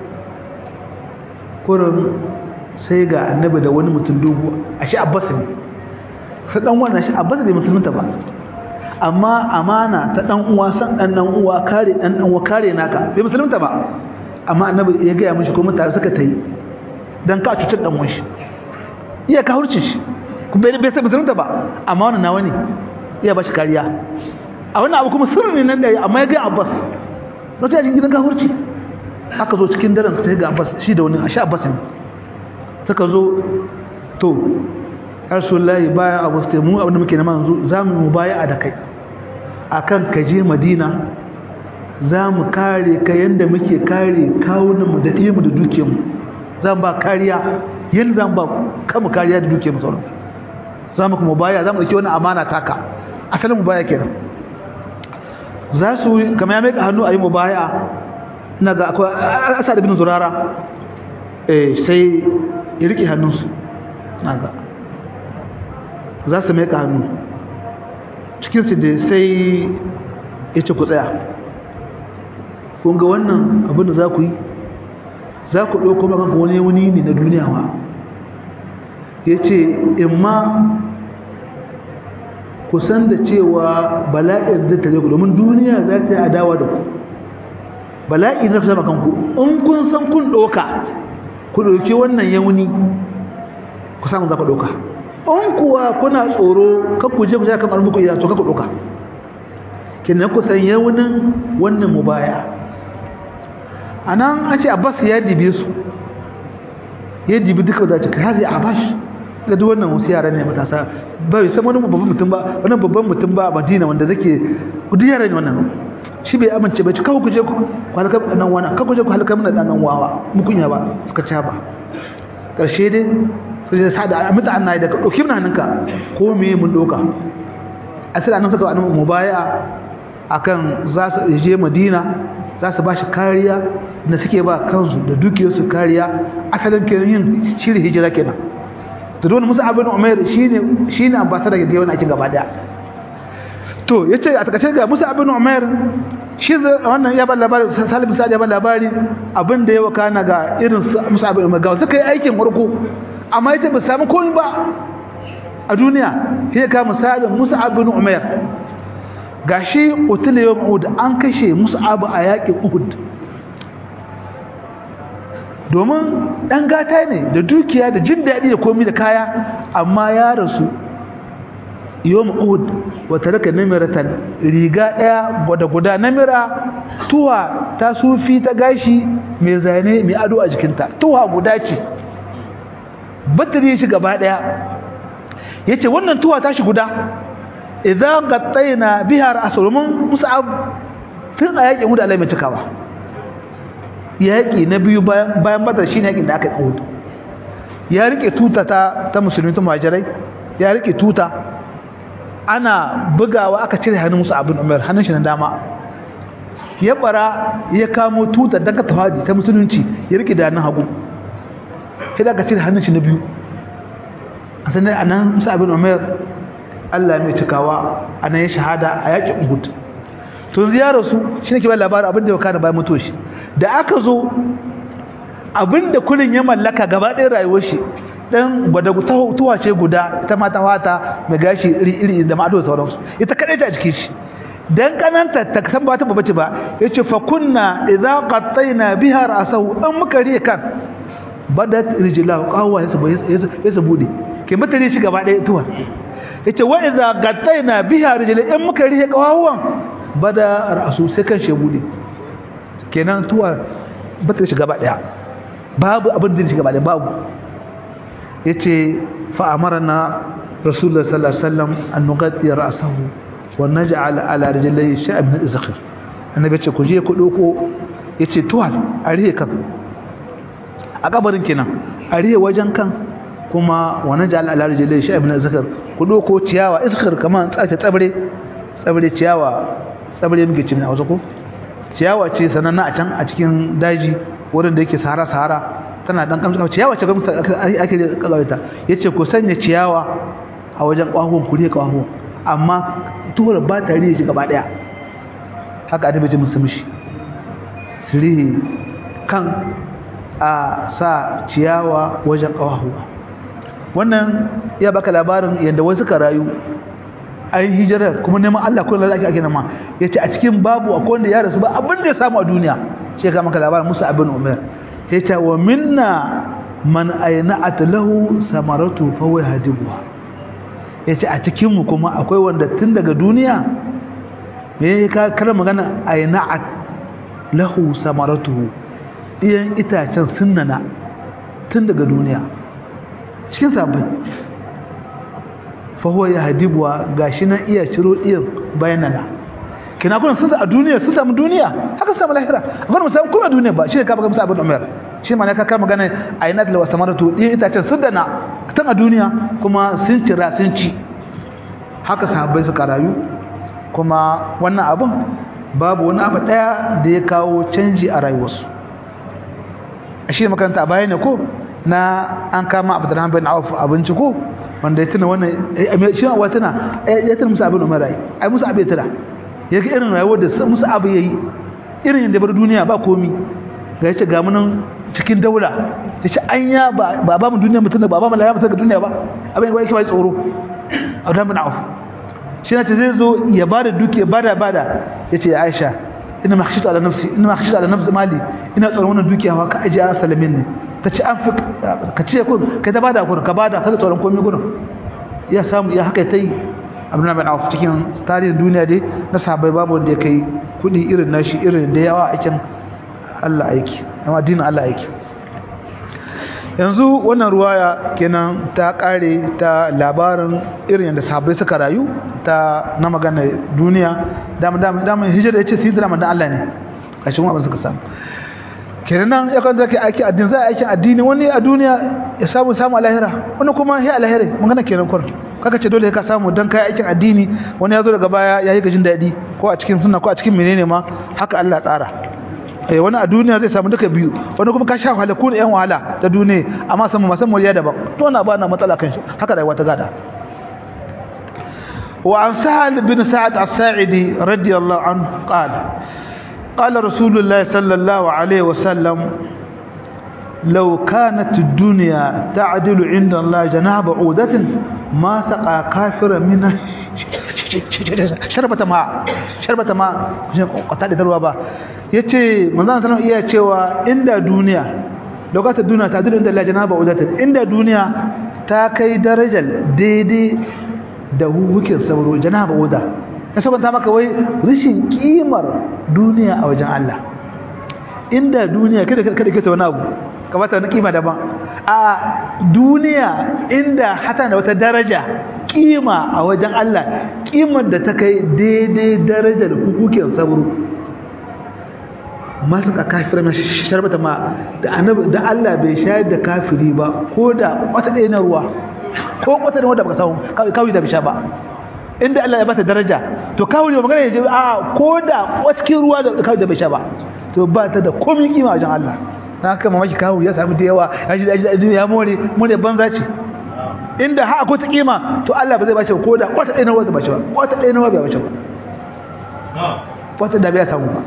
kurin sai ga annabi da wani mutum dogo a shi abbas ne sai dan wannan shi abbas bai musulunta ba amma amana ta dan uwa san dan dan uwa kare dan dan uwa kare naka bai musulunta ba amma annabi ya ga mishi ko mutare suka tayi dan ka cutar dan uwan shi iya ka hurce shi kuma bai sai musulunta ba amma wannan nawa ne iya ba shi kariya a wannan abu kuma sirri ne nan da amma ya ga abbas lokacin gidan ka hurce aka zo cikin daren su ta ga abbas shi da wani a sha abbas ne suka zo to rasulullahi baya abu sai mu abin da muke nema yanzu zamu mu baya a da kai akan ka je madina zamu kare ka yanda muke kare kawunan mu da diyin mu da dukiyar mu zan ba kariya yin zan ba kanmu kariya da dukiyar mu sauran zamu kuma baya zamu dauki wannan amana taka asalin mu baya kenan za su kamar ya mai hannu a yi mu baya na ga akwai asad ibn zurara eh sai ya rike hannunsu naga za su mai hannu cikinsu da sai ya ce ku tsaya kun ga wannan abin da za ku yi za ku ɗauko maka wani wani ne na duniya wa ya ce in ma ku san da cewa bala'in zai tare ku domin duniya za ta yi adawa da ku bala'i na fi kanku in kun san kun ɗauka ku ɗauki wannan yauni ku samu za ku ɗauka in kuwa kuna tsoro kakku je ku ja kan muku iya to kakku ɗauka kenan ku san yaunin wannan mubaya a nan an ce abbas ya dibe su ya dibi duka da cika hazi abash da duk wannan wasu yara ne matasa ba san wani babban mutum ba wani babban mutum ba a madina wanda zake duk yara ne wannan shi bai amince ba ci kawo ku je ku halaka nan wani kawo ku je ku halaka mana dan wawa mu kunya ba suka ci ba karshe dai su je sada a mutu annayi da ka dauki mun hannunka ko me mun doka asali annabi suka annabi mubaya akan za su je madina za su ba shi kariya da suke ba kansu da dukiyarsu kariya asalin kenan yin shirin hijira kenan to don musa abin umair shine shine ambassador da yawan aikin gaba daya to yace a takaice ga musa abin umair shi wannan ya ba labari salim sa ya ba labari abin da ya wakana ga irin musa abin umair ga suka yi aikin farko amma yace ba samu komai ba a duniya sai ka misalin musa abin umair gashi utula yawm uhud an kashe mus'ab a yakin uhud domin dan gata ne da dukiya da jin daɗi da komai da kaya amma ya rasu yawm uhud wa taraka namiratan riga daya gwada guda namira tuwa ta sufi ta gashi mai zane mai ado a jikinta tuwa guda ce batari shi gaba daya yace wannan tuwa ta shi guda idan gattaina biha ra'sul mun mus'ab tun a yakin hudu Allah mai cikawa yaki na biyu bayan bayan badar shine yakin da aka yi ya rike tuta ta ta musulmi ta muhajirai ya rike tuta ana bugawa aka cire hannun musu abin umar hannun shi na dama ya bara ya kamo tuta dan ka tawadi ta musulunci ya rike da hannun hagu sai da aka cire hannun shi na biyu a sanar anan musu abin umar Allah mai cikawa a nan ya shahada a yaƙin Uhud to ziyarar su shi ne ke bayan labarin abin da ya kana bayan mutuwa shi da aka zo abin da kullun ya mallaka gaba ɗaya rayuwar shi dan gwada tuwa ce guda ita ma ta fata mai gashi iri iri da ma'ado da sauransu ita kadai ta cikin shi dan kananta ta san ba ta babace ba yace fa kunna idza qattayna biha ra'sahu an muka riya kan badat rijlahu qawwa yasa bude ke mutane shi gaba ɗaya tuwa yace wa idza gattaina biha rijli in muka rihe kawawan bada ra'su sai kan she bude kenan tuwa bata shiga ba daya babu abin da shiga ba daya babu yace fa amarna rasulullah sallallahu alaihi wasallam an nughatti ra'sahu wa naj'al ala rijlihi shay'an min izkhir annabi yace ku je ku doko yace tuwa a rihe kan a kabarin kenan a rihe wajen kan kuma wani ja'al ala rijlai shi ibn zakar ku doko ciyawa izkar kaman tsace tsabre tsabre ciyawa tsabre muke cin a wasu ko ciyawa ce sananna a can a cikin daji wurin da yake sahara sahara tana dan kamshi ciyawa ce gamsa ake kagaita yace ku sanya ciyawa a wajen kwahon ku ne kwahon amma tuhur ba ta riye shi gaba daya haka annabi ji musu mishi sirihi kan a sa ciyawa wajen kwahuwa wannan ya baka labarin yadda wasu ka rayu an hijira kuma neman Allah ko lalaki ake nama yace a cikin babu akwai wanda ya rasu ba abin da ya samu a duniya sai ka maka labarin Musa ibn Umar yace wa minna man ayna'at lahu samaratu fa huwa hadibuha yace a cikin mu kuma akwai wanda tun daga duniya me ka kar magana ayna'at lahu samaratuhu iyan itacen sunnana tun daga duniya cikin sabbin fahuwa ya hadibuwa ga shi nan iya ciro iyan bayanana kina kuna sun a duniya sun samu duniya haka samu lahira akwai musamman kuma duniya ba shi ne kafa musa abin umar shi ma ne ka kama gane a yi nadala wasu maratu iyan itacen sun dana tun a duniya kuma sun cira sun ci haka sahabbai suka rayu kuma wannan abin babu wani abu ɗaya da ya kawo canji a rayuwarsu shi makaranta a baya ne ko na an kama abdurrahman bin auf abinci ko wanda ya tuna wannan shi wa tuna ya tuna musu abin umar ai musu abin tuna ya ga irin rayuwar da musu abu yayi irin yadda bar duniya ba komi ga yace ga munan cikin daula yace anya ba ba ba mu duniya mutun ba ba mu laya mutun ga duniya ba abin ba yake ba tsoro abdurrahman bin auf shi ne zai zo ya bada duke bada bada yace aisha ina ma khashita ala nafsi ina ma khashita ala nafsi mali ina tsoron wannan dukiya wa ka aje salamin ne ta ce an fi ka ce kun kai ta bada kun ka bada ka tsoron komai gurin ya samu ya haka tai abdullahi bin auf cikin tarihin duniya dai na sahabbai babu wanda ya kai kudi irin nashi irin da yawa aikin Allah aiki amma addinin Allah aiki yanzu wannan ruwaya kenan ta kare ta labarin irin yadda sahabbai suka rayu ta na magana duniya dama dama dama hijira yace sidra manzo Allah ne kashin abin suka samu kenan ya kan zaki aiki addini zai aiki addini wani a duniya ya samu samu a lahira wani kuma ya a lahira magana kenan kwar kaka ce dole ka samu dan kai aikin addini wani ya zo daga baya ya yi gajin daɗi ko a cikin sunna ko a cikin menene ma haka Allah tsara eh wani a duniya zai samu duka biyu wani kuma ka sha wahala ko yan wahala ta duniya amma samu masan muriya daban to wannan ba na matsala kan shi haka rayuwa ta gada وعن سهل بن سعد الساعدي رضي الله عنه قال قال رسول الله صلى الله عليه وسلم لو كانت الدنيا تعدل عند الله جناح بعودة ما سقى كافر من شربة ماء شربة ماء قتال دروا با yace manzon sallallahu iya cewa inda duniya lokacin duniya ta duniya inda Allah janaba udatin inda duniya ta kai darajar daidai da hukukin sauro janaba uda ya sabanta maka wai rashin kimar duniya a wajen Allah inda duniya kada kada ke ta wani abu kamata wani kima daban a duniya inda hata da wata daraja kima a wajen Allah kimar da ta kai daidai darajar hukukin sauro masu ka kafirar na sharbata ma da annabi da Allah bai shayar da kafiri ba ko da wata ɗaya na ruwa ko wata da wanda baka samu kawai da bisha ba inda Allah ya bata daraja to kawai ne magana yaje a ko da waskin ruwa da kawai da bai sha ba to ba ta da komai kima wajen Allah dan haka mamaki kawai ya samu da yawa ya ji da ya more more banza ce inda ha akwai ta kima to Allah ba zai bace ko da wata ɗaya na ruwa da bace ba wata ɗaya na ruwa bai bace ba wata da bai samu ba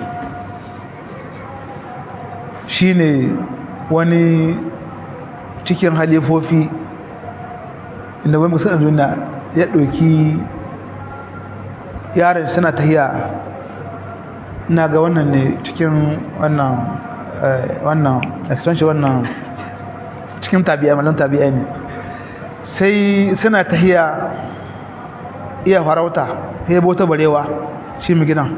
shine wani cikin halifofi inda wani musulun duniya ya ɗauki yaran suna tahiya na ga wannan ne cikin wannan wannan extension wannan cikin tabi'a malam tabi'a ne sai suna tahiya iya farauta ya bota barewa shi mu gina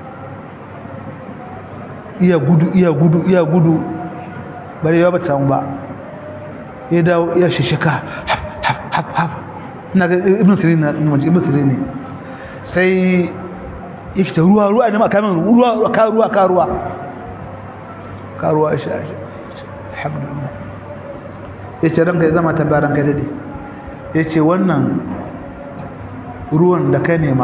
iya gudu iya gudu iya gudu barewa ba ta samu ba ya dawo ya shishika haf haf haf haf ina ga ibn sirin na ibn sirin ne sai yake ta ruwa ruwa ne ma kamin ruwa ka ruwa ka ruwa ka ruwa shi alhamdulillah yace ranka ya zama tabaran ka dade yace wannan ruwan da ka nema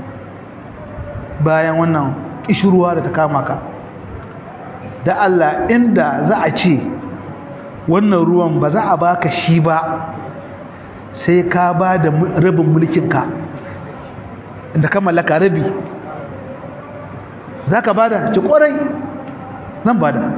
bayan wannan kishruwa da ta kama ka da Allah inda za a ce wannan ruwan ba za a baka shi ba sai ka ba da rabin mulkinka da ka mallaka rabi za ka ba da ci ƙwarai zan ba da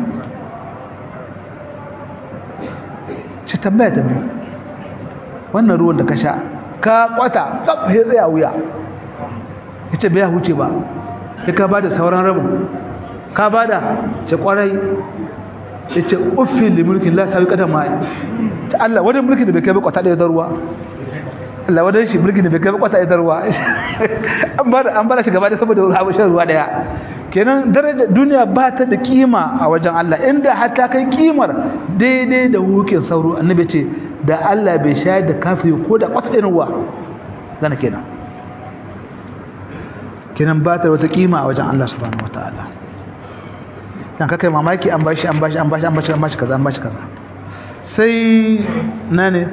ci tambaya ta biyu wannan ruwan da ka sha ka kwata ɗaf ya tsaya wuya ya ce bai huce ba ya ka ba da sauran rabin ka ba da ci ƙwarai ya ce uffin da mulkin la sawi ƙadar ma ta Allah wajen mulkin da bai kai kwata ɗaya ruwa Allah wadan shi mulkin da bai kai kwata ita ruwa an bar an bar shi gaba da saboda ruwa shan ruwa daya kenan daraja duniya ba ta da kima a wajen Allah inda har ta kai kimar daidai da hukin sauro annabi ce da Allah bai shayar da kafiri ko da kwata ɗin ruwa gana kenan kenan ba ta wata kima a wajen Allah subhanahu wataala dan kakai mamaki an bashi an bashi an bashi an bashi an bashi kaza an bashi kaza sai nane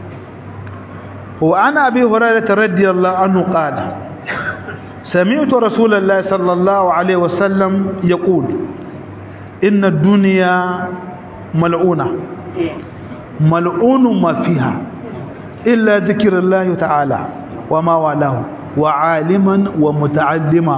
وعن أبي هريرة رضي الله عنه قال سمعت رسول الله صلى الله عليه وسلم يقول إن الدنيا mal'una mal'unun ma fiha illa dhikrullahi ta'ala wa ma walahu wa aliman wa muta'allima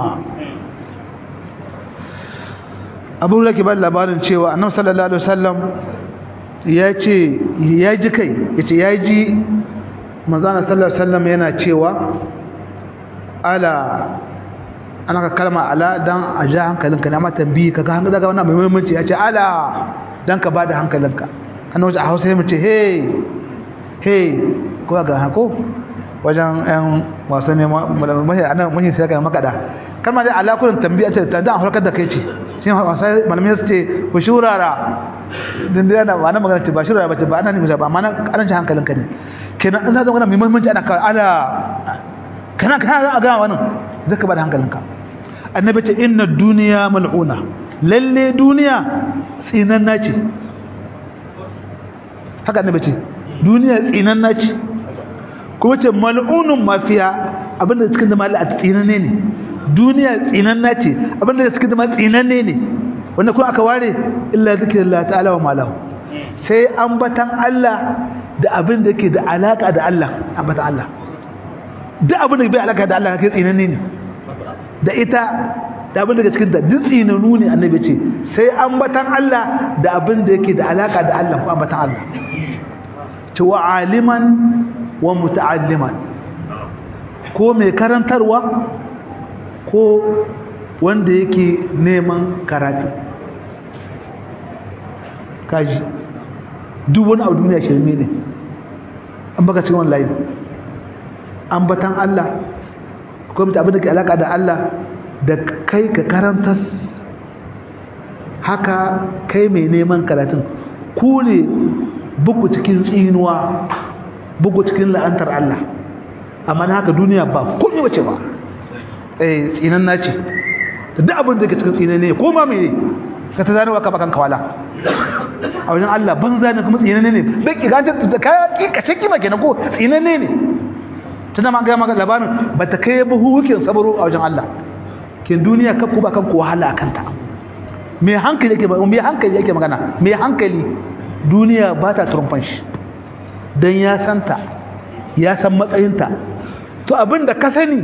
abu da ke ba labarin cewa annabi sallallahu alaihi wasallam ya ce ya ji kai ya ce ya ji manzana sallallahu alaihi wasallam yana cewa ala ana ka kalma ala dan a ja hankalinka ne amma tambayi ka ga hankali daga wannan mai muhimmanci ya ce ala dan ka bada hankalinka ana wajen a hausa ya mace hey hey ko ga hako wajen yan wasu ne mahi ana mahi sai ga makada kalma dai ala kullun tambiya ce ta dan harkar da kai ce shi wasa malamai su ce ku shurara din da yana ba na magana ce ba shurara ba ce ba ana ne ba amma na karanci hankalinka ne kenan an zama mai muhimmanci ana kawai ala kana kana ga ga wannan zaka bada hankalinka annabi ce inna duniya mal'una lalle duniya tsinanna ce haka annabi ce duniya tsinanna ce kuma ce mal'unun mafiya abinda cikin zama Allah tsinanne ne duniya tsinanna ce abinda cikin zama tsinanne ne wanda kuma aka ware illa zikrullah ta'ala wa malahu sai ambatan Allah da abin da yake da alaka da Allah ambatan Allah duk abin da bai alaka da Allah kai tsinanne ne da ita da abin daga cikin da duk tsinanu ne annabi ce sai ambatan Allah da abin da yake da alaka da Allah ko ambatan Allah ce wa aliman wa muta'alliman ko mai karantarwa ko wanda yake neman karatu kaji duk wani abu duniya shirme ne an baka cikin wani layi ambatan Allah ko mutu abin da ke alaka da Allah da kai ka karanta haka kai mai neman karatun ku ne buku cikin tsinuwa buku cikin la'antar Allah amma na haka duniya ba komai wace ba eh tsinan nace duk abin da ke cikin tsinan ne ko ma mene ka ta zanewa ka bakan kawala a wajen Allah banza ne kuma tsinan ne bai ki ganta da kaya ka ce kima kenan ko tsinan ne ne tunda ma ga maka labarin ba ta kai ba hukukin sabaro a wajen Allah kin duniya ka ku ba kan ku wahala akan ta me hankali yake me hankali yake magana me hankali duniya ba ta turfan shi dan ya santa ya san matsayinta to abinda ka sani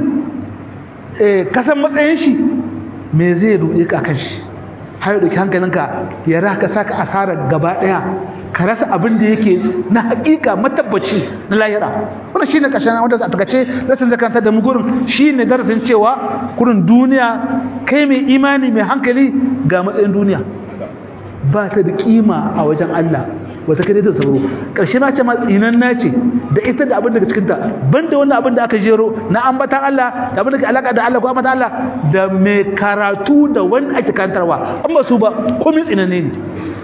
eh ka san matsayin shi me zai ruɗe ka kan shi har da hankalinka ya raka saka asarar gaba daya ka rasa abin da yake na hakika matabbaci na lahira wannan shine kashin wanda a takace zatin zakanta da mu gurin shine darasin cewa kurin duniya kai mai imani mai hankali ga matsayin duniya ba ta da kima a wajen Allah wata kai ta sauro karshe ma ce ma tsinan nace da ita da abin daga cikin ta banda wannan abin da aka jero na ambatan Allah da abin da ke alaka da Allah ko ambatan Allah da mai karatu da wanda ake kantarwa amma su ba komai tsinanne ne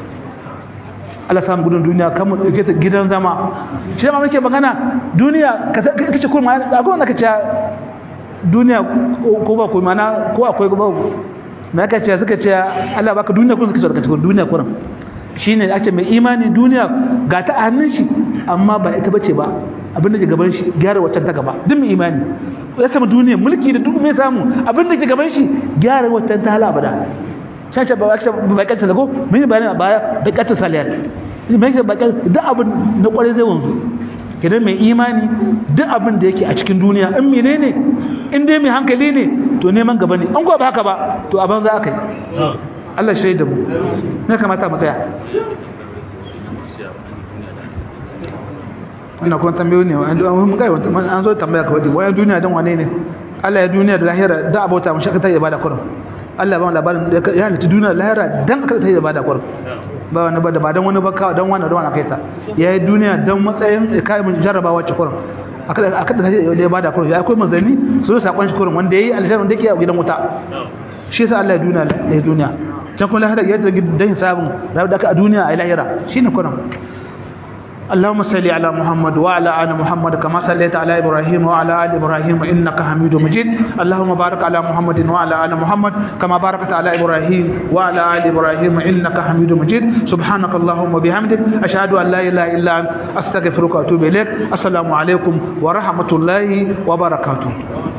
Allah samu gudun duniya kan mu dauke ta gidan zama shi ma muke magana duniya ka ce kuma akwai wanda kace duniya ko ba ko mana ko akwai ba na ka ce suka ce Allah baka duniya ko suka ce ka ce duniya kuran shine ake mai imani duniya ga ta a hannun shi amma ba ita bace ba abin da ke gaban shi gyara waccan ta gaba duk mai imani ya samu duniya mulki da duk mai samu abin da ke gaban shi gyara waccan ta hala abada caca ba wacce ba kanta da ko mun bayani a baya da kanta saliyat mai ba kanta duk abin na kware zai wanzu kidan mai imani duk abin da yake a cikin duniya in menene in dai mai hankali ne to neman gaba ne an ko ba haka ba to a banza aka yi Allah shi da mu ne kamata mu tsaya wannan kuma tambayoyi ne mun kai an zo tambaya ka wadi wayan duniya dan wane ne Allah ya duniya da lahira da abota mun shakata ya bada kurum Allah ba mu labarin ya halitta duniya da lahira dan aka ta ya bada kurum ba wani ba da ba dan wani ba kawai dan wani da wani kai ta yayi duniya dan matsayin kai mun jarrabawa ce kurum aka aka da ya bada kurum ya akwai manzanni so sakon shi kurum wanda yayi aljanna wanda yake a gidan wuta shi yasa Allah ya duniya ya duniya can kuma lahira ya da dan sabon rabu da aka a duniya a lahira shine kurum اللهم صل على محمد وعلى ال محمد كما صليت على ابراهيم وعلى ال ابراهيم انك حميد مجيد اللهم بارك على محمد وعلى ال محمد كما باركت على ابراهيم وعلى ال ابراهيم انك حميد مجيد سبحانك اللهم وبحمدك اشهد ان لا اله الا انت استغفرك واتوب اليك السلام عليكم ورحمه الله وبركاته